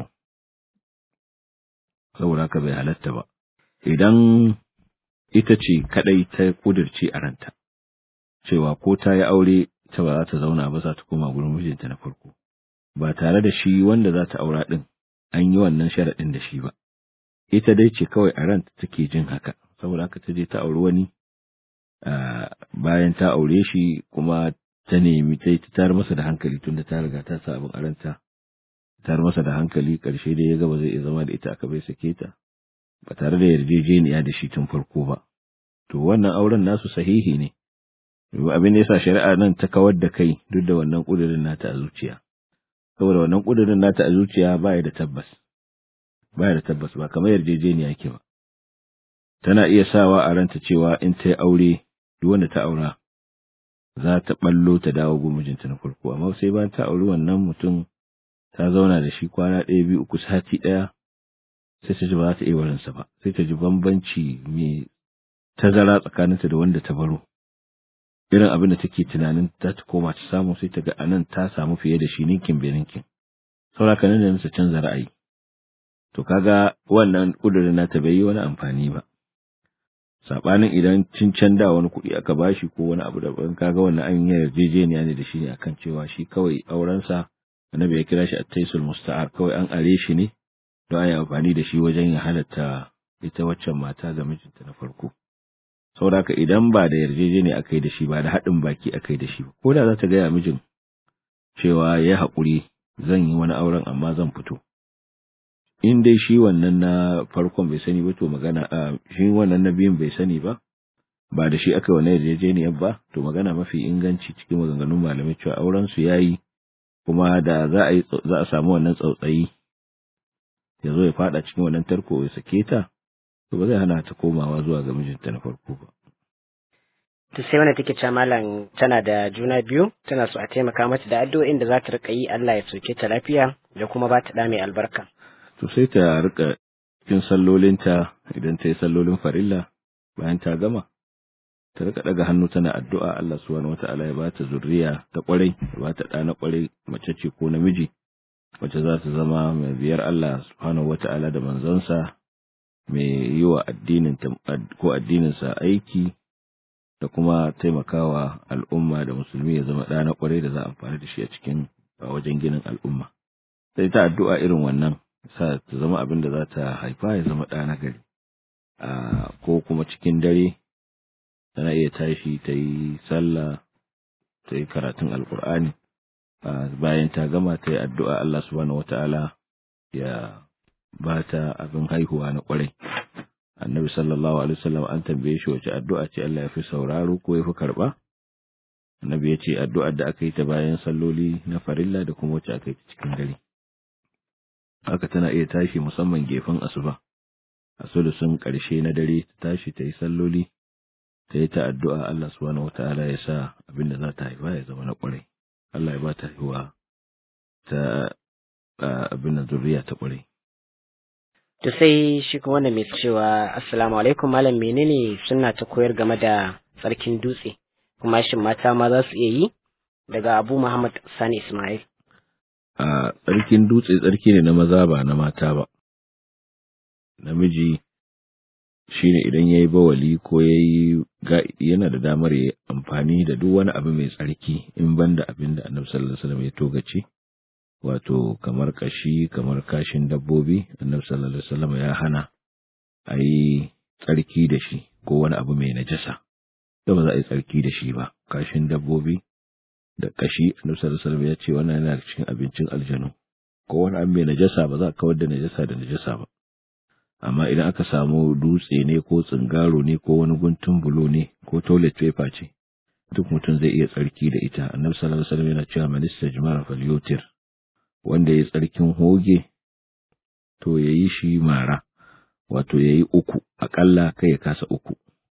saboda haka bai halatta ba idan ita ce kadai ta kudirce a ranta cewa ko ta yi aure ta ba za ta zauna ba za ta koma gurin mijinta na farko ba tare da shi wanda za ta aura din an yi wannan sharaɗin da shi ba ita dai ce kawai a ranta take jin haka saboda haka ta je ta auri wani bayan ta aure shi kuma ta nemi ta yi tar masa da hankali tunda ta riga ta sa abin aranta tar masa da hankali karshe dai ya ga ba zai iya zama da ita aka bai sake ta ba tare da yarjejeniya da shi tun farko ba to wannan auren nasu sahihi ne abin da yasa shari'a nan ta kawar da kai duk da wannan kudirin nata a zuciya saboda wannan kudirin nata a zuciya baya da tabbas baya da tabbas ba kamar yarjejeniya yake ba tana iya sawa a ranta cewa in ta yi aure duk wanda ta aura za ta ballo ta dawo gun mijinta na farko amma sai bayan ta auri wannan mutum ta zauna da shi kwana ɗaya biyu uku sati ɗaya sai ta ji ba za ta iya warinsa ba sai ta ji bambanci mai tazara tsakaninta da wanda ta baro irin abin da take tunanin za ta koma ta samu sai ta ga anan ta samu fiye da shi ninkin bai ninkin saboda nan da nasa canza ra'ayi to kaga wannan kudirin nata bai yi wani amfani ba sabanin idan cin da wani kuɗi aka bashi ko wani abu daban kaga wannan an yi yarjejeniya ne da shi ne akan cewa shi kawai aurensa annabi ya kira shi at-taisul musta'ar kawai an are shi ne don a yi amfani da shi wajen ya halatta ita waccan mata ga mijinta na farko saboda haka idan ba da yarjejeniya aka yi da shi ba da haɗin baki aka yi da shi ko da za ta gaya mijin cewa ya haƙuri zan yi wani auren amma zan fito in dai shi wannan na farkon bai sani ba to magana a shi wannan na biyun bai sani ba ba da shi aka wani yarjejeniyar ba to magana mafi inganci cikin maganganun malamai cewa auren su yayi kuma da za a yi za a samu wannan tsautsayi ya zo ya fada cikin wannan tarko ya sake ta to ba zai hana ta komawa zuwa ga mijinta na farko ba to sai wanda take cewa malam tana da juna biyu tana so a taimaka mata da addu'o'in da za ta rika yi Allah ya soke ta lafiya da kuma ba ta da mai albarka to sai ta rika cikin sallolinta idan ta yi sallolin farilla bayan ta gama ta rika daga hannu tana addu'a Allah subhanahu wata'ala ya bata zurriya ta kwarai ya bata ɗa na kwarai mace ce ko namiji wacce za ta zama mai biyar Allah subhanahu wata'ala da manzonsa mai yi wa addinin ko addininsa aiki da kuma taimakawa al'umma da musulmi ya zama ɗa na kwarai da za a amfani da shi a cikin wajen ginin al'umma sai ta addu'a irin wannan sa ta zama abin da za ta haifa ya zama ɗa na gari ko kuma cikin dare tana iya tashi ta yi sallah ta yi karatun alkur'ani bayan ta gama ta yi addu'a Allah subhanahu wata'ala ya ba ta abin haihuwa na kwarai annabi sallallahu alaihi wasallam an tambaye shi wace addu'a ce Allah ya fi sauraro ko ya fi karba annabi ya ce addu'ar da aka yi ta bayan salloli na farilla da kuma wacce aka yi ta cikin dare haka tana iya tashi musamman gefen asuba a sulusun ƙarshe na dare ta tashi ta yi salloli ta yi ta addu'a Allah subhanahu wataala ya sa abin da za ta haifa ya zama na ƙwarai Allah ya ba ta haihuwa ta abin da zuriya ta ƙwarai to sai shi kuma wanda mai cewa assalamu alaikum malam menene suna ta koyar game da tsarkin dutse kuma shin mata ma za su iya yi daga Abu Muhammad Sani Ismail a tsarkin dutse tsarki ne na maza ba na mata ba namiji shine idan yayi bawali ko yayi yana da damar yayi amfani da duk wani abu mai tsarki in banda abin da Annabi sallallahu alaihi wasallam ya togace wato kamar kashi kamar kashin dabbobi Annabi sallallahu alaihi wasallam ya hana a yi tsarki da shi ko wani abu mai najasa da ba za a yi tsarki da shi ba kashin dabbobi da kashi Annabi sallallahu alaihi wasallam ya ce wannan yana cikin abincin aljanu ko wani abu mai najasa ba za a kawar da najasa da najasa ba amma idan aka samu dutse ne ko tsingaro ne ko wani guntun bulo ne ko toilet paper ce duk mutum zai iya tsarki da ita annabi sallallahu alaihi wasallam yana cewa man istajmara falyutir wanda ya tsarkin hoge to yayi shi mara wato yayi uku akalla kai ya kasa uku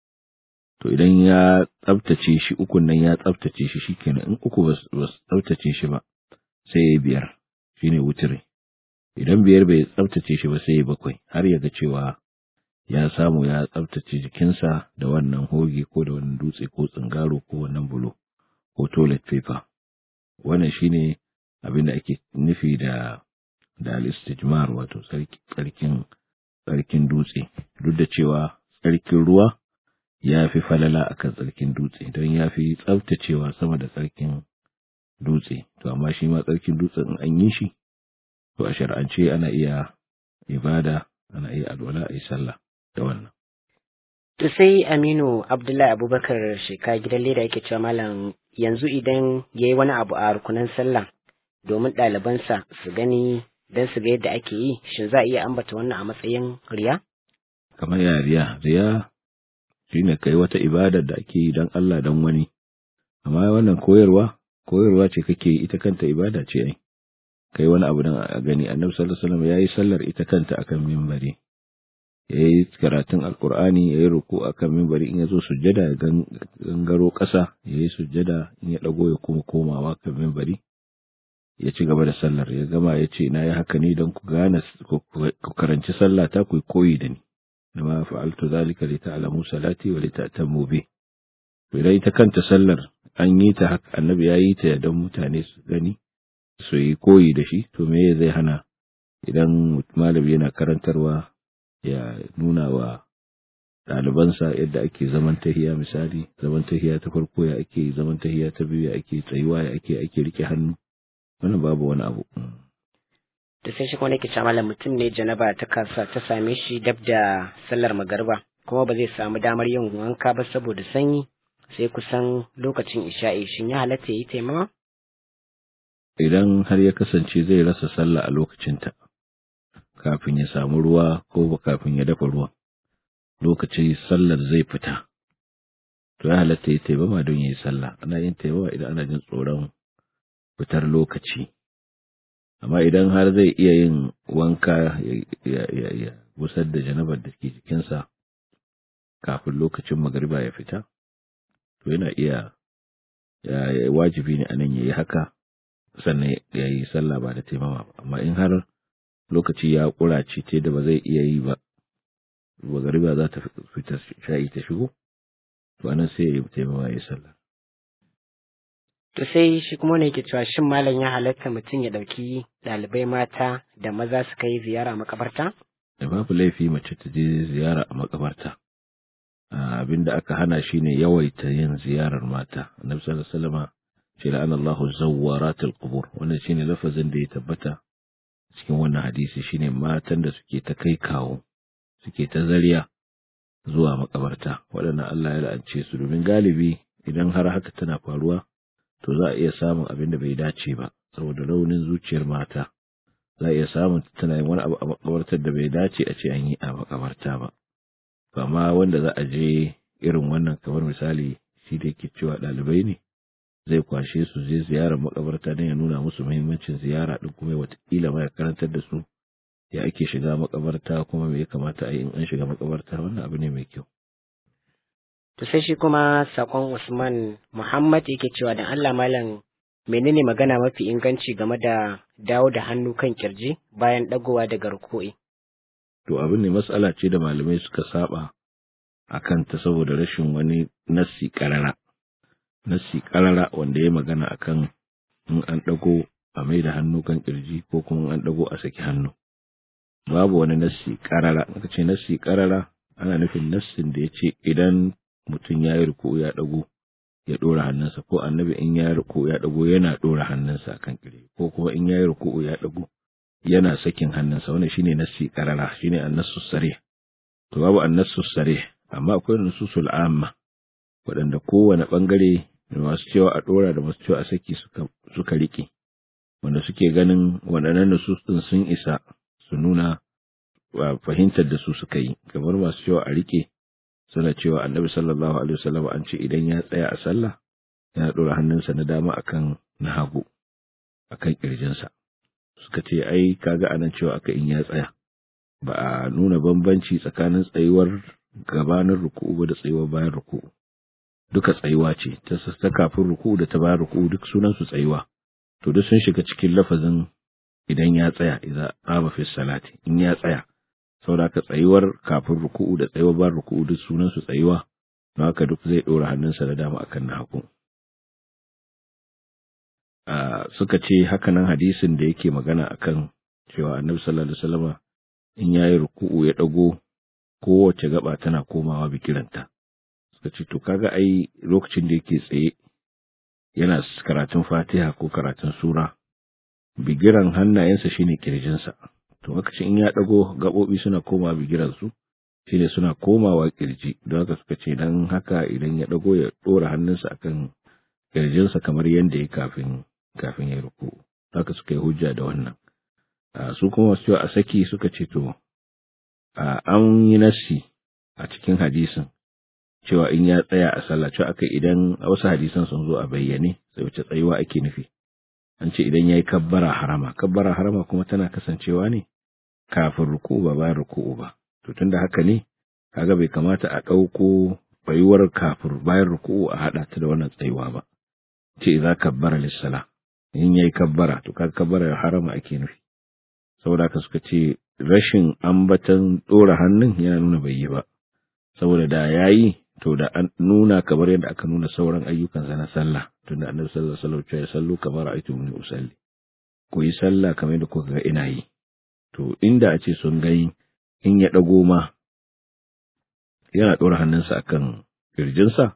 to idan ya tsaftace shi ukun nan ya tsaftace shi shikenan in uku ba su tsaftace shi ba sai ya biyar shine wutiri idan biyar bai tsaftace shi ba sai ya bakwai har ya ga cewa ya samu ya tsaftace jikinsa da wannan hoge ko da wannan dutse ko tsingaro ko wannan bulo ko toilet paper wannan shine abin da ake nufi da da al-istijmar wato tsarkin tsarkin dutse duk da cewa tsarkin ruwa ya fi falala akan tsarkin dutse don ya fi tsaftacewa sama da tsarkin dutse to amma shi ma tsarkin dutsen in an yi shi to a shar'ance ana iya ibada ana iya alwala a yi sallah da wannan. To sai Aminu Abdullahi Abubakar sheka gidan leda yake cewa malam yanzu idan ya yi wani abu a rukunan sallah domin ɗalibansa su gani don su ga yadda ake yi shin za a iya ambata wannan a matsayin riya? Kamar ya riya, riya shi ne kai wata ibadar da ake yi don Allah don wani, amma wannan koyarwa, koyarwa ce kake yi ita kanta ibada ce ai. kai wani abu don a gani annabi sallallahu alaihi wasallam yayi sallar ita kanta akan minbari yayi karatun alqur'ani yayi ruku akan minbari in yazo sujjada ya gangaro ƙasa yayi sujjada in ya dago ya kuma komawa kan minbari ya ci gaba da sallar ya gama ya ce na yi haka ne don ku gane ku karanci sallah ta ku koyi da ni ma fa'altu zalika li ta'lamu salati wa li ta'tamu bi idan ita kanta sallar an yi ta haka annabi ya yi ta don mutane su gani su yi koyi da shi to me zai hana idan malami yana karantarwa ya nuna wa ɗalibansa yadda ake zaman tahiya misali zaman tahiya ta farko ya ake zaman tahiya ta biyu ya ake tsayuwa ya ake ake rike hannu wannan babu wani abu da sai shi kuma nake cewa malam mutum ne janaba ta kasa ta same shi dab da sallar magariba kuma ba zai samu damar yin wanka ba saboda sanyi sai kusan lokacin isha'i shin ya halatta yi taimama idan har ya kasance zai rasa sallah a lokacinta kafin ya samu ruwa ko ba kafin ya dafa ruwan lokacin sallar zai fita to ya halatta ya taimama don ya yi sallah ana yin taimama idan ana jin tsoron fitar lokaci amma idan har zai iya yin wanka ya busar da janabar da ke jikinsa kafin lokacin magariba ya fita to yana iya wajibi ne anan ya yi haka sannan ya yi sallah ba da taimama ba amma in har lokaci ya kurace ce da ba zai iya yi ba magariba za ta fita sha'i ta shigo to anan sai ya yi taimama ya yi sallah To sai shi kuma ne ke cewa shin malam ya halatta mutum ya ɗauki ɗalibai mata da maza su kai ziyara makabarta? Da babu laifi mace ta je ziyara a makabarta. Abin da aka hana shi ne yawaita yin ziyarar mata. Annabi sallallahu alaihi wasallam ce la'ana Allahu zawwaratul qubur. Wannan shine lafazin da ya tabbata cikin wannan hadisi shine matan da suke ta kai kawo suke ta zariya zuwa makabarta. Waɗannan Allah ya la'ance su domin galibi idan har haka tana faruwa to za a iya samun abin da bai dace ba saboda raunin zuciyar mata za a iya samun tana yin wani abu a makabartar da bai dace a ce an yi a makabarta ba amma wanda za a je irin wannan kamar misali shi da yake cewa ɗalibai ne zai kwashe su je ziyarar makabarta don ya nuna musu muhimmancin ziyara din kuma watakila ma ya karantar da su ya ake shiga makabarta kuma me ya kamata a yi in an shiga makabarta wannan abu ne mai kyau To sai shi kuma sakon Usman Muhammad yake cewa dan Allah malam menene magana mafi inganci game da dawo da hannu kan kirji bayan dagowa daga ruku'i. To abin ne matsala ce da malamai suka saba a kanta saboda rashin wani nassi karara. Nassi karara wanda ya magana akan in an dago a mai da hannu kan kirji ko kuma an dago a saki hannu. Babu wani nassi karara, aka ce nassi karara ana nufin nassin da ya ce idan mutum ya yi ruku ya ɗago ya ɗora hannunsa ko annabi in ya yi ruku ya ɗago yana ɗora hannunsa kan kire ko kuma in ya yi ruku ya ɗago yana sakin hannunsa wannan shine nassi karara shine annasu sare to babu annasu sare amma akwai nususul amma waɗanda kowane ɓangare masu cewa a ɗora da masu cewa a saki suka suka rike wanda suke ganin waɗannan nusus ɗin sun isa su nuna fahimtar da su suka yi kamar masu cewa a rike suna cewa annabi sallallahu alaihi wasallam an ce idan ya tsaya a sallah yana ɗora hannunsa na dama akan na hagu akan kirjinsa suka ce ai kaga anan cewa aka in ya tsaya ba a nuna bambanci tsakanin tsayuwar gabanin ruku'u ba da tsayuwar bayan ruku'u duka tsayuwa ce ta ta kafin ruku'u da ta bayan ruku'u duk sunan su tsayuwa to duk sun shiga cikin lafazin idan ya tsaya idan qama fi salati in ya tsaya saboda haka tsayuwar kafin ruku'u da tsayuwar bayan ruku'u duk sunan su tsayuwa don haka duk zai dora hannunsa da dama akan na hagu suka ce hakanan hadisin da yake magana akan cewa annabi sallallahu alaihi wasallama in yayi ruku'u ya dago kowace gaba tana komawa bikiranta suka ce to kaga ai lokacin da yake tsaye yana karatun Fatiha ko karatun sura bigiran hannayensa shine kirjinsa to haka ce in ya dago gabobi suna komawa bigiran su shine suna komawa kirji don haka suka ce dan haka idan ya dago ya dora hannunsa akan kirjinsa kamar yadda ya kafin kafin ya ruku haka suka yi hujja da wannan su kuma wasu a saki suka ce to an yi nassi a cikin hadisin cewa in ya tsaya a sallah cewa aka idan a wasu hadisan sun zo a bayyane sai wace tsayuwa ake nufi an ce idan ya yi kabbara harama kabbara harama kuma tana kasancewa ne kafin ruku'u ba bayan ruku'u ba to tunda haka ne kaga bai kamata a ɗauko bayuwar kafin bayan ruku'u a haɗa ta da wannan tsayuwa ba ce za kabbara lissala in yayi kabbara to kaga kabbara harama ake nufi saboda haka suka ce rashin ambatan dora hannun yana nuna bai yi ba saboda da yayi to da an nuna kamar yadda aka nuna sauran ayyukan sa na sallah tunda annabi sallallahu alaihi wasallam ya sallu kamar aitu min usalli ku yi sallah kamar yadda kuka ga ina yi to inda a ce sun gani in ya dago ma yana dora hannunsa akan kirjinsa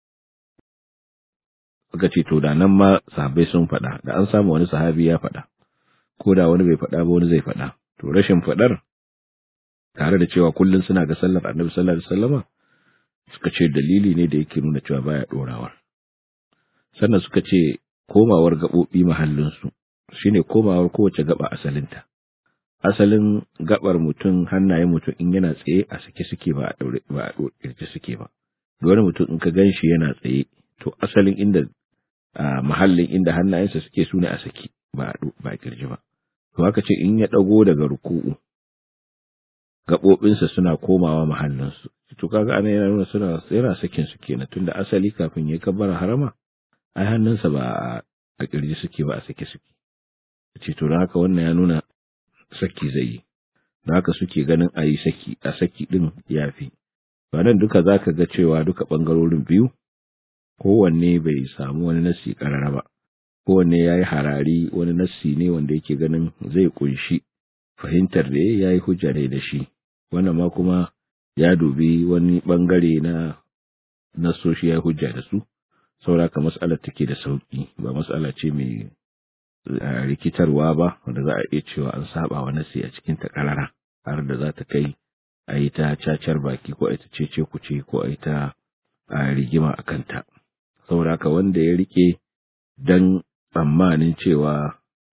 suka ce to da nan ma sahabbai sun faɗa da an samu wani sahabi ya faɗa ko da wani bai faɗa ba wani zai faɗa to rashin faɗar tare da cewa kullum suna ga sallar annabi sallallahu alaihi wasallama suka ce dalili ne da yake nuna cewa baya dorawar sannan suka ce komawar gaɓoɓi mahallinsu shine komawar kowace gaba asalinta asalin gabar mutum hannayen mutum in yana tsaye a sake suke ba a daure ba a ɗauke suke ba wani mutum in ka gan shi yana tsaye to asalin inda a mahallin inda hannayensa suke su ne a saki ba ba kirji ba to haka ce in ya dago daga ruku'u gaɓoɓinsa suna komawa mahallinsu to kaga ana yana nuna suna yana sakin su kenan tunda asali kafin ya kabbara harama ai hannunsa ba a kirji suke ba a saki suke ce to haka wannan ya nuna saki zai yi da haka suke ganin a yi saki a saki din yafi ba nan duka zaka ga cewa duka ɓangarorin biyu kowanne bai samu wani nassi karara ba kowanne ya yi harari wani nassi ne wanda yake ganin zai kunshi fahimtar da ya yi hujja ne da shi wannan ma kuma ya dubi wani bangare na nassoshi ya yi hujja da su sauraka mas'alar take da sauki ba mas'ala ce mai rikitarwa ba wanda za a iya cewa an saba wa nassi a cikin ta karara har da za ta kai a yi ta cacar baki ko a yi ta cece kuce ko a yi ta rigima a kanta saboda haka wanda ya rike dan tsammanin cewa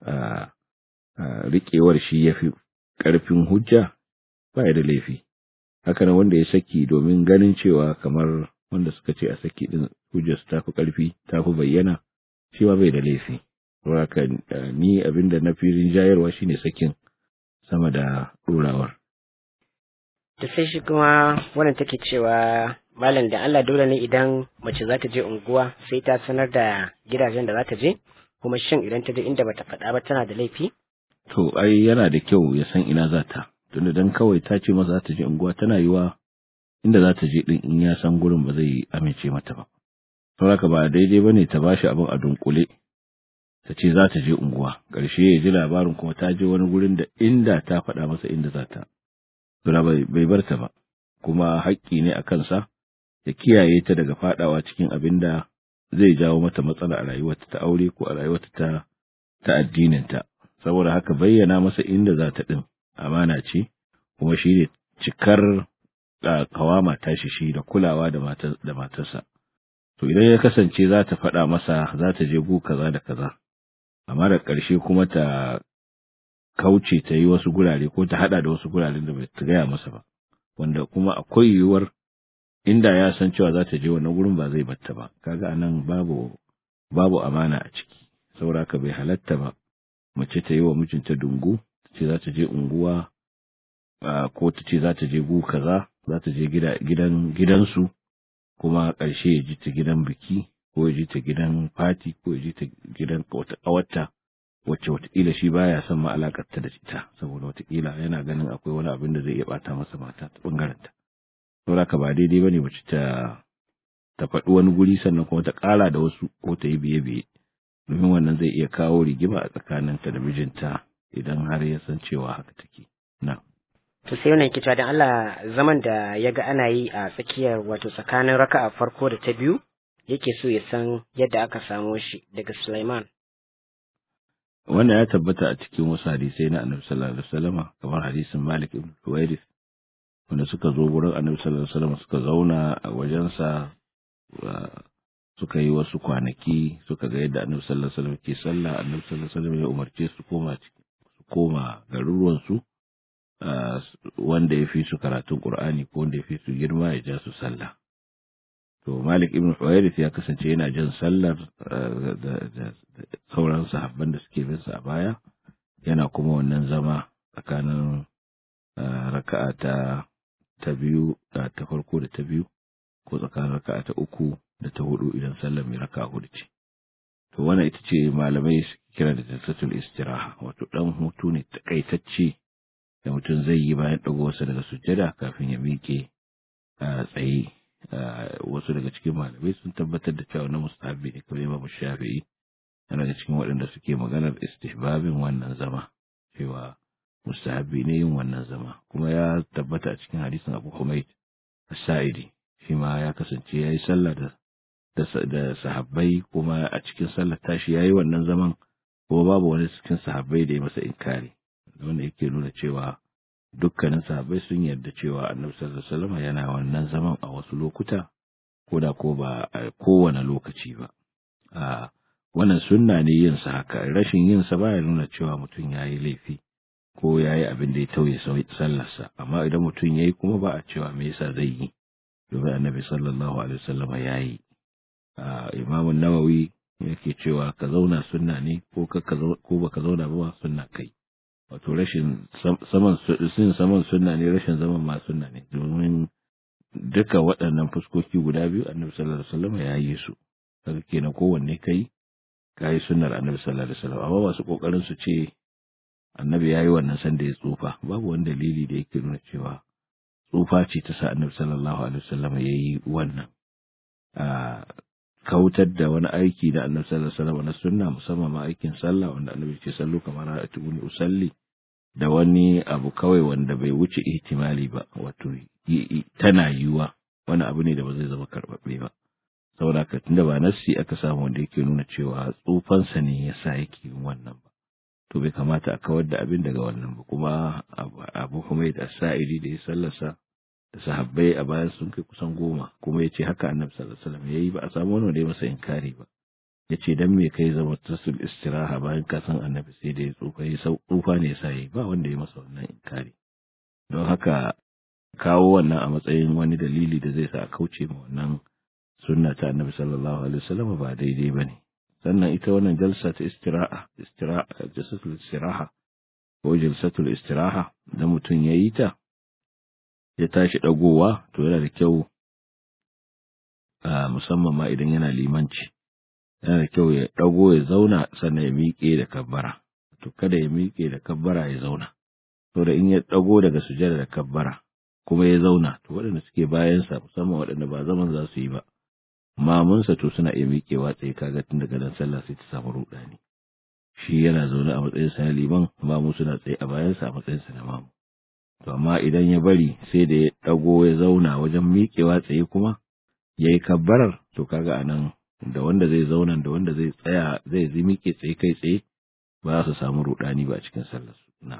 riƙewar shi ya fi ƙarfin hujja ba da laifi haka nan wanda ya saki domin ganin cewa kamar wanda suka ce a saki din hujjar ta fi ƙarfi ta fi bayyana shi ma bai da laifi haka ni abin da na fi rinjayarwa shine sakin sama da ɗorawar. Da sai shi kuma wannan take cewa malam da Allah dole ne idan mace za ta je unguwa sai ta sanar da gidajen da za ta je kuma shin idan ta je inda bata faɗa ba tana da laifi? To ai yana da kyau ya san ina za ta tunda dan kawai ta ce masa za ta je unguwa tana yiwa inda za ta je din in ya san gurin ba zai amince mata ba. Saboda ba daidai bane ta bashi abin a dunkule ta ce za ta je unguwa ƙarshe ya ji labarin kuma ta je wani gurin da inda ta faɗa masa inda za ta. bai bar ta ba. kuma haƙƙi ne a kansa ya kiyaye ta daga fadawa cikin abin da zai jawo mata matsala a rayuwarta ta aure ko a rayuwarta ta ta addininta saboda haka bayyana masa inda za ta din amana ce kuma shi ne cikar kawama tashi shi da kulawa da da matarsa to idan ya kasance za ta faɗa masa za ta je gu kaza da kaza amma da ƙarshe kuma ta kauce ta yi wasu gurare ko ta haɗa da wasu guraren da bai ta gaya masa ba wanda kuma akwai yiwuwar inda ya san cewa za ta je wannan gurin ba zai batta ba kaga anan babu babu amana a ciki saboda ka bai halatta ba mace ta yi wa mijinta dungu ta ce za ta je unguwa ko ta ce za ta je gu kaza za ta je gidan gidansu kuma ƙarshe ya ji ta gidan biki ko ya ji ta gidan fati ko ya ji ta gidan wata ƙawarta wacce watakila shi baya son ma alakarta da ita saboda watakila yana ganin akwai wani abin da zai iya bata masa mata ta bangaren ta saboda ka ba daidai bane mace ta ta faɗi wani guri sannan kuma ta ƙara da wasu ko ta yi biye biye domin wannan zai iya kawo rigima a tsakaninta da mijinta idan har ya san cewa haka take na to sai wannan kita dan Allah zaman da ya ga ana yi a tsakiyar wato tsakanin raka'a farko da ta biyu yake so ya san yadda aka samo shi daga Sulaiman wannan ya tabbata a cikin wasu hadisai na annabi sallallahu alaihi wasallama kamar hadisin Malik ibn Huwairis wanda suka zo gurin annabi sallallahu alaihi wasallama suka zauna a wajensa suka yi wasu kwanaki suka ga yadda annabi sallallahu alaihi wasallam ke sallah annabi sallallahu alaihi wasallam ya umarce su koma su koma garuruwan su wanda ya fi su karatun Qur'ani ko wanda ya fi su girma ya ja su sallah to Malik ibn Huwairith ya kasance yana jin sallar da sauran sahabban da suke bin sa a baya yana kuma wannan zama tsakanin raka'a ta ta biyu ta farko da ta biyu ko tsakanin raka'a ta uku da ta hudu idan sallar mai raka'a hudu ce to wannan ita ce malamai suke kira da jalsatul istiraha wato dan hutu ne takaitacce da mutum zai yi bayan dagowarsa daga sujjada kafin ya miƙe a tsaye wasu daga cikin malamai sun tabbatar da cewa na mustahabi ne kamar Imam Shafi'i yana daga cikin waɗanda suke maganar istihbabin wannan zama cewa mustahabi ne yin wannan zama kuma ya tabbata a cikin hadisin Abu Humayd As-Sa'idi shi ma ya kasance yayi sallah da da sahabbai kuma a cikin sallar tashi yayi wannan zaman kuma babu wani cikin sahabbai da ya masa inkari wanda yake nuna cewa dukkanin sahabbai sun yarda cewa annabi sallallahu alaihi wasallam yana wannan zaman a wasu lokuta ko da ko ba a kowane lokaci ba a wannan sunna ne yin sa haka rashin yin sa baya nuna cewa mutum yayi laifi ko yayi abin da ya tauye sallarsa amma idan mutum yayi kuma ba a cewa me yasa zai yi domin annabi sallallahu alaihi wasallam yayi imamu nawawi yake cewa ka zauna sunna ne ko ka ko baka zauna ba sunna kai wato rashin saman sin saman sunna ne rashin zaman ma sunna ne domin duka waɗannan fuskoki guda biyu annabi sallallahu alaihi wasallam ya yi su kaga kenan kowanne kai kai sunnar annabi sallallahu alaihi wasallam amma masu kokarin su ce annabi yayi wannan san da ya tsufa babu wani dalili da yake nuna cewa tsufa ce ta sa annabi sallallahu alaihi wasallam yayi wannan a kautar da wani aiki da annabi sallallahu alaihi wasallam na sunna musamman ma aikin sallah wanda annabi ce sallu kamar ra'atuni usalli da wani abu kawai wanda bai wuce ihtimali ba wato tana yiwa wani abu ne da ba zai zama karbabbe ba saboda haka tunda ba nassi aka samu wanda yake nuna cewa tsufansa ne yasa yake yin wannan ba to bai kamata a kawar da abin daga wannan ba kuma abu Humayd as-Sa'idi da ya sallasa da sahabbai a bayan sun kai kusan goma kuma ya ce haka annabi sallallahu alaihi wasallam yayi ba a samu wani wanda ya masa inkari ba ya ce dan me kai zama tasul istiraha bayan ka san annabi sai da ya tsufa ya tsufa ne yasa yayi ba wanda ya masa wannan inkari don haka kawo wannan a matsayin wani dalili da zai sa a kauce ma wannan sunna ta annabi sallallahu alaihi wasallam ba daidai bane sannan ita wannan jalsa ta istiraha istiraha jalsatul istiraha ko jalsatul istiraha da mutum yayi ta ya tashi ɗagowa to yana da kyau musamman ma idan yana limanci yana da kyau ya ɗago ya zauna sannan ya miƙe da kabbara to kada ya miƙe da kabbara ya zauna to da in ya ɗago daga sujada da kabbara kuma ya zauna to waɗanda suke bayansa musamman waɗanda ba zaman za su yi ba mamunsa to suna iya miƙewa tsaye kaga tun daga nan sallah sai ta samu ruɗani shi yana zaune a matsayinsa na liman mamu suna tsaye a bayansa a matsayinsa na mamu to amma idan ya bari sai da ya ɗago ya zauna wajen miƙewa tsaye kuma ya yi kabbarar to kaga a nan da wanda zai zauna da wanda zai tsaya zai zai miƙe tsaye kai tsaye ba za su samu ruɗani ba cikin sallar su na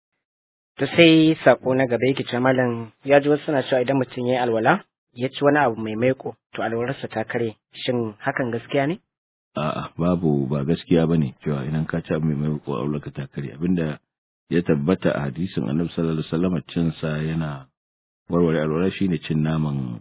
To sai sako na gaba yake ce malam ya ji wasu suna cewa idan mutum ya yi alwala ya ci wani abu mai maiko to alwalarsa ta kare shin hakan gaskiya ne? a'a babu ba gaskiya bane cewa idan ka ci abu mai maiko aulaka ta kare abinda ya tabbata a hadisin annabi sallallahu alaihi wasallam cin sa yana warware alwala shine cin naman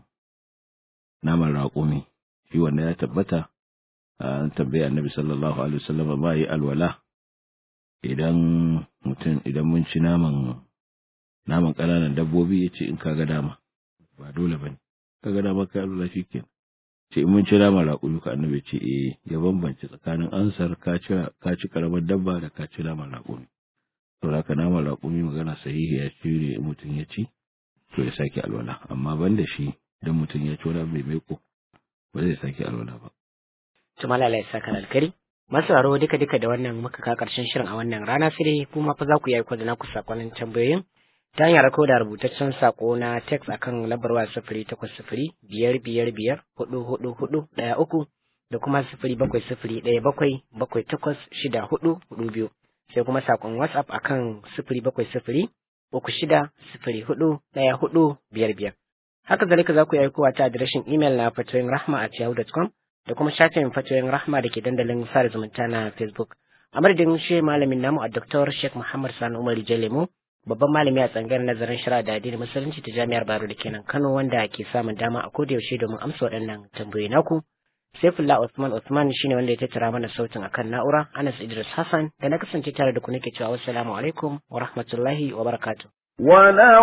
naman raƙumi shi wanda ya tabbata an tambaye annabi sallallahu alaihi wasallam ba yi alwala idan mutum idan mun ci naman naman ƙananan dabbobi ya ce in ka ga dama ba dole bane ka ga dama kai alwala shikenan ce in mun ci naman raƙumi ka annabi ce eh ya bambance tsakanin ansar ka ci ka ci karamar dabba da ka ci naman raƙumi to haka naman raƙumi magana sahihi ya ci ne mutum ya ci to ya sake alwala amma ban da shi dan mutum ya ci wani mai maiko ba zai sake alwala ba To malala ya saka alkari. Masu raro duka duka da wannan muka ka karshen shirin a wannan rana sai dai kuma fa za ku yi aiko da naku sakonnin tambayoyin ta hanyar rako da rubutaccen sako na text akan lambar waya sifiri takwas sifiri biyar biyar biyar hudu hudu hudu ɗaya uku da kuma sifiri bakwai sifiri ɗaya bakwai bakwai takwas shida hudu hudu biyu sai kuma sakon whatsapp akan sifiri bakwai sifiri uku shida sifiri hudu ɗaya hudu biyar biyar. Haka zalika za ku yi aikowa ta adireshin imel na fatoyin rahma at yahoo.com da kuma shafin fatoyin rahma da ke dandalin sada zumunta na Facebook. A madadin shi malamin namu a Dr. Sheikh Muhammad Sani Umar Jalemu, babban malami a tsangayar nazarin shari'a da addinin musulunci ta Jami'ar Baro da kenan Kano wanda ke samun dama a koda yaushe domin amsa waɗannan tambayoyi naku. Saifullah Usman Usman shine wanda ya tattara mana sautin akan na'ura Anas Idris Hassan da na kasance tare da ku nake cewa wassalamu alaikum wa rahmatullahi wa barakatuh. ولو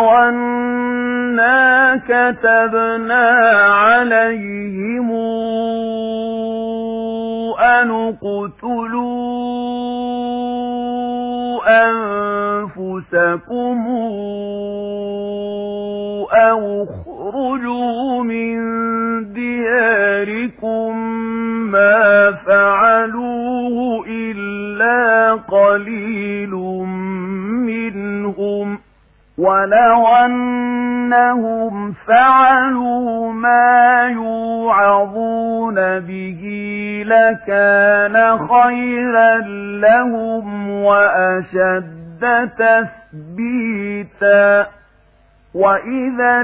أنا كتبنا عليهم أن اقتلوا أنفسكم أو اخرجوا من دياركم ما فعلوه إلا قليل منهم ولو أنهم فعلوا ما يوعظون به لكان خيرا لهم وأشد تثبيتا وإذا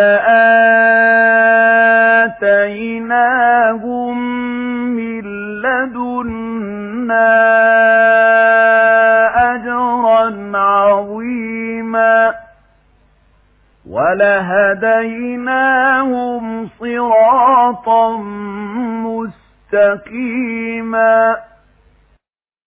لآتيناهم من لدنا أجرا عظيما ولهديناهم صراطا مستقيما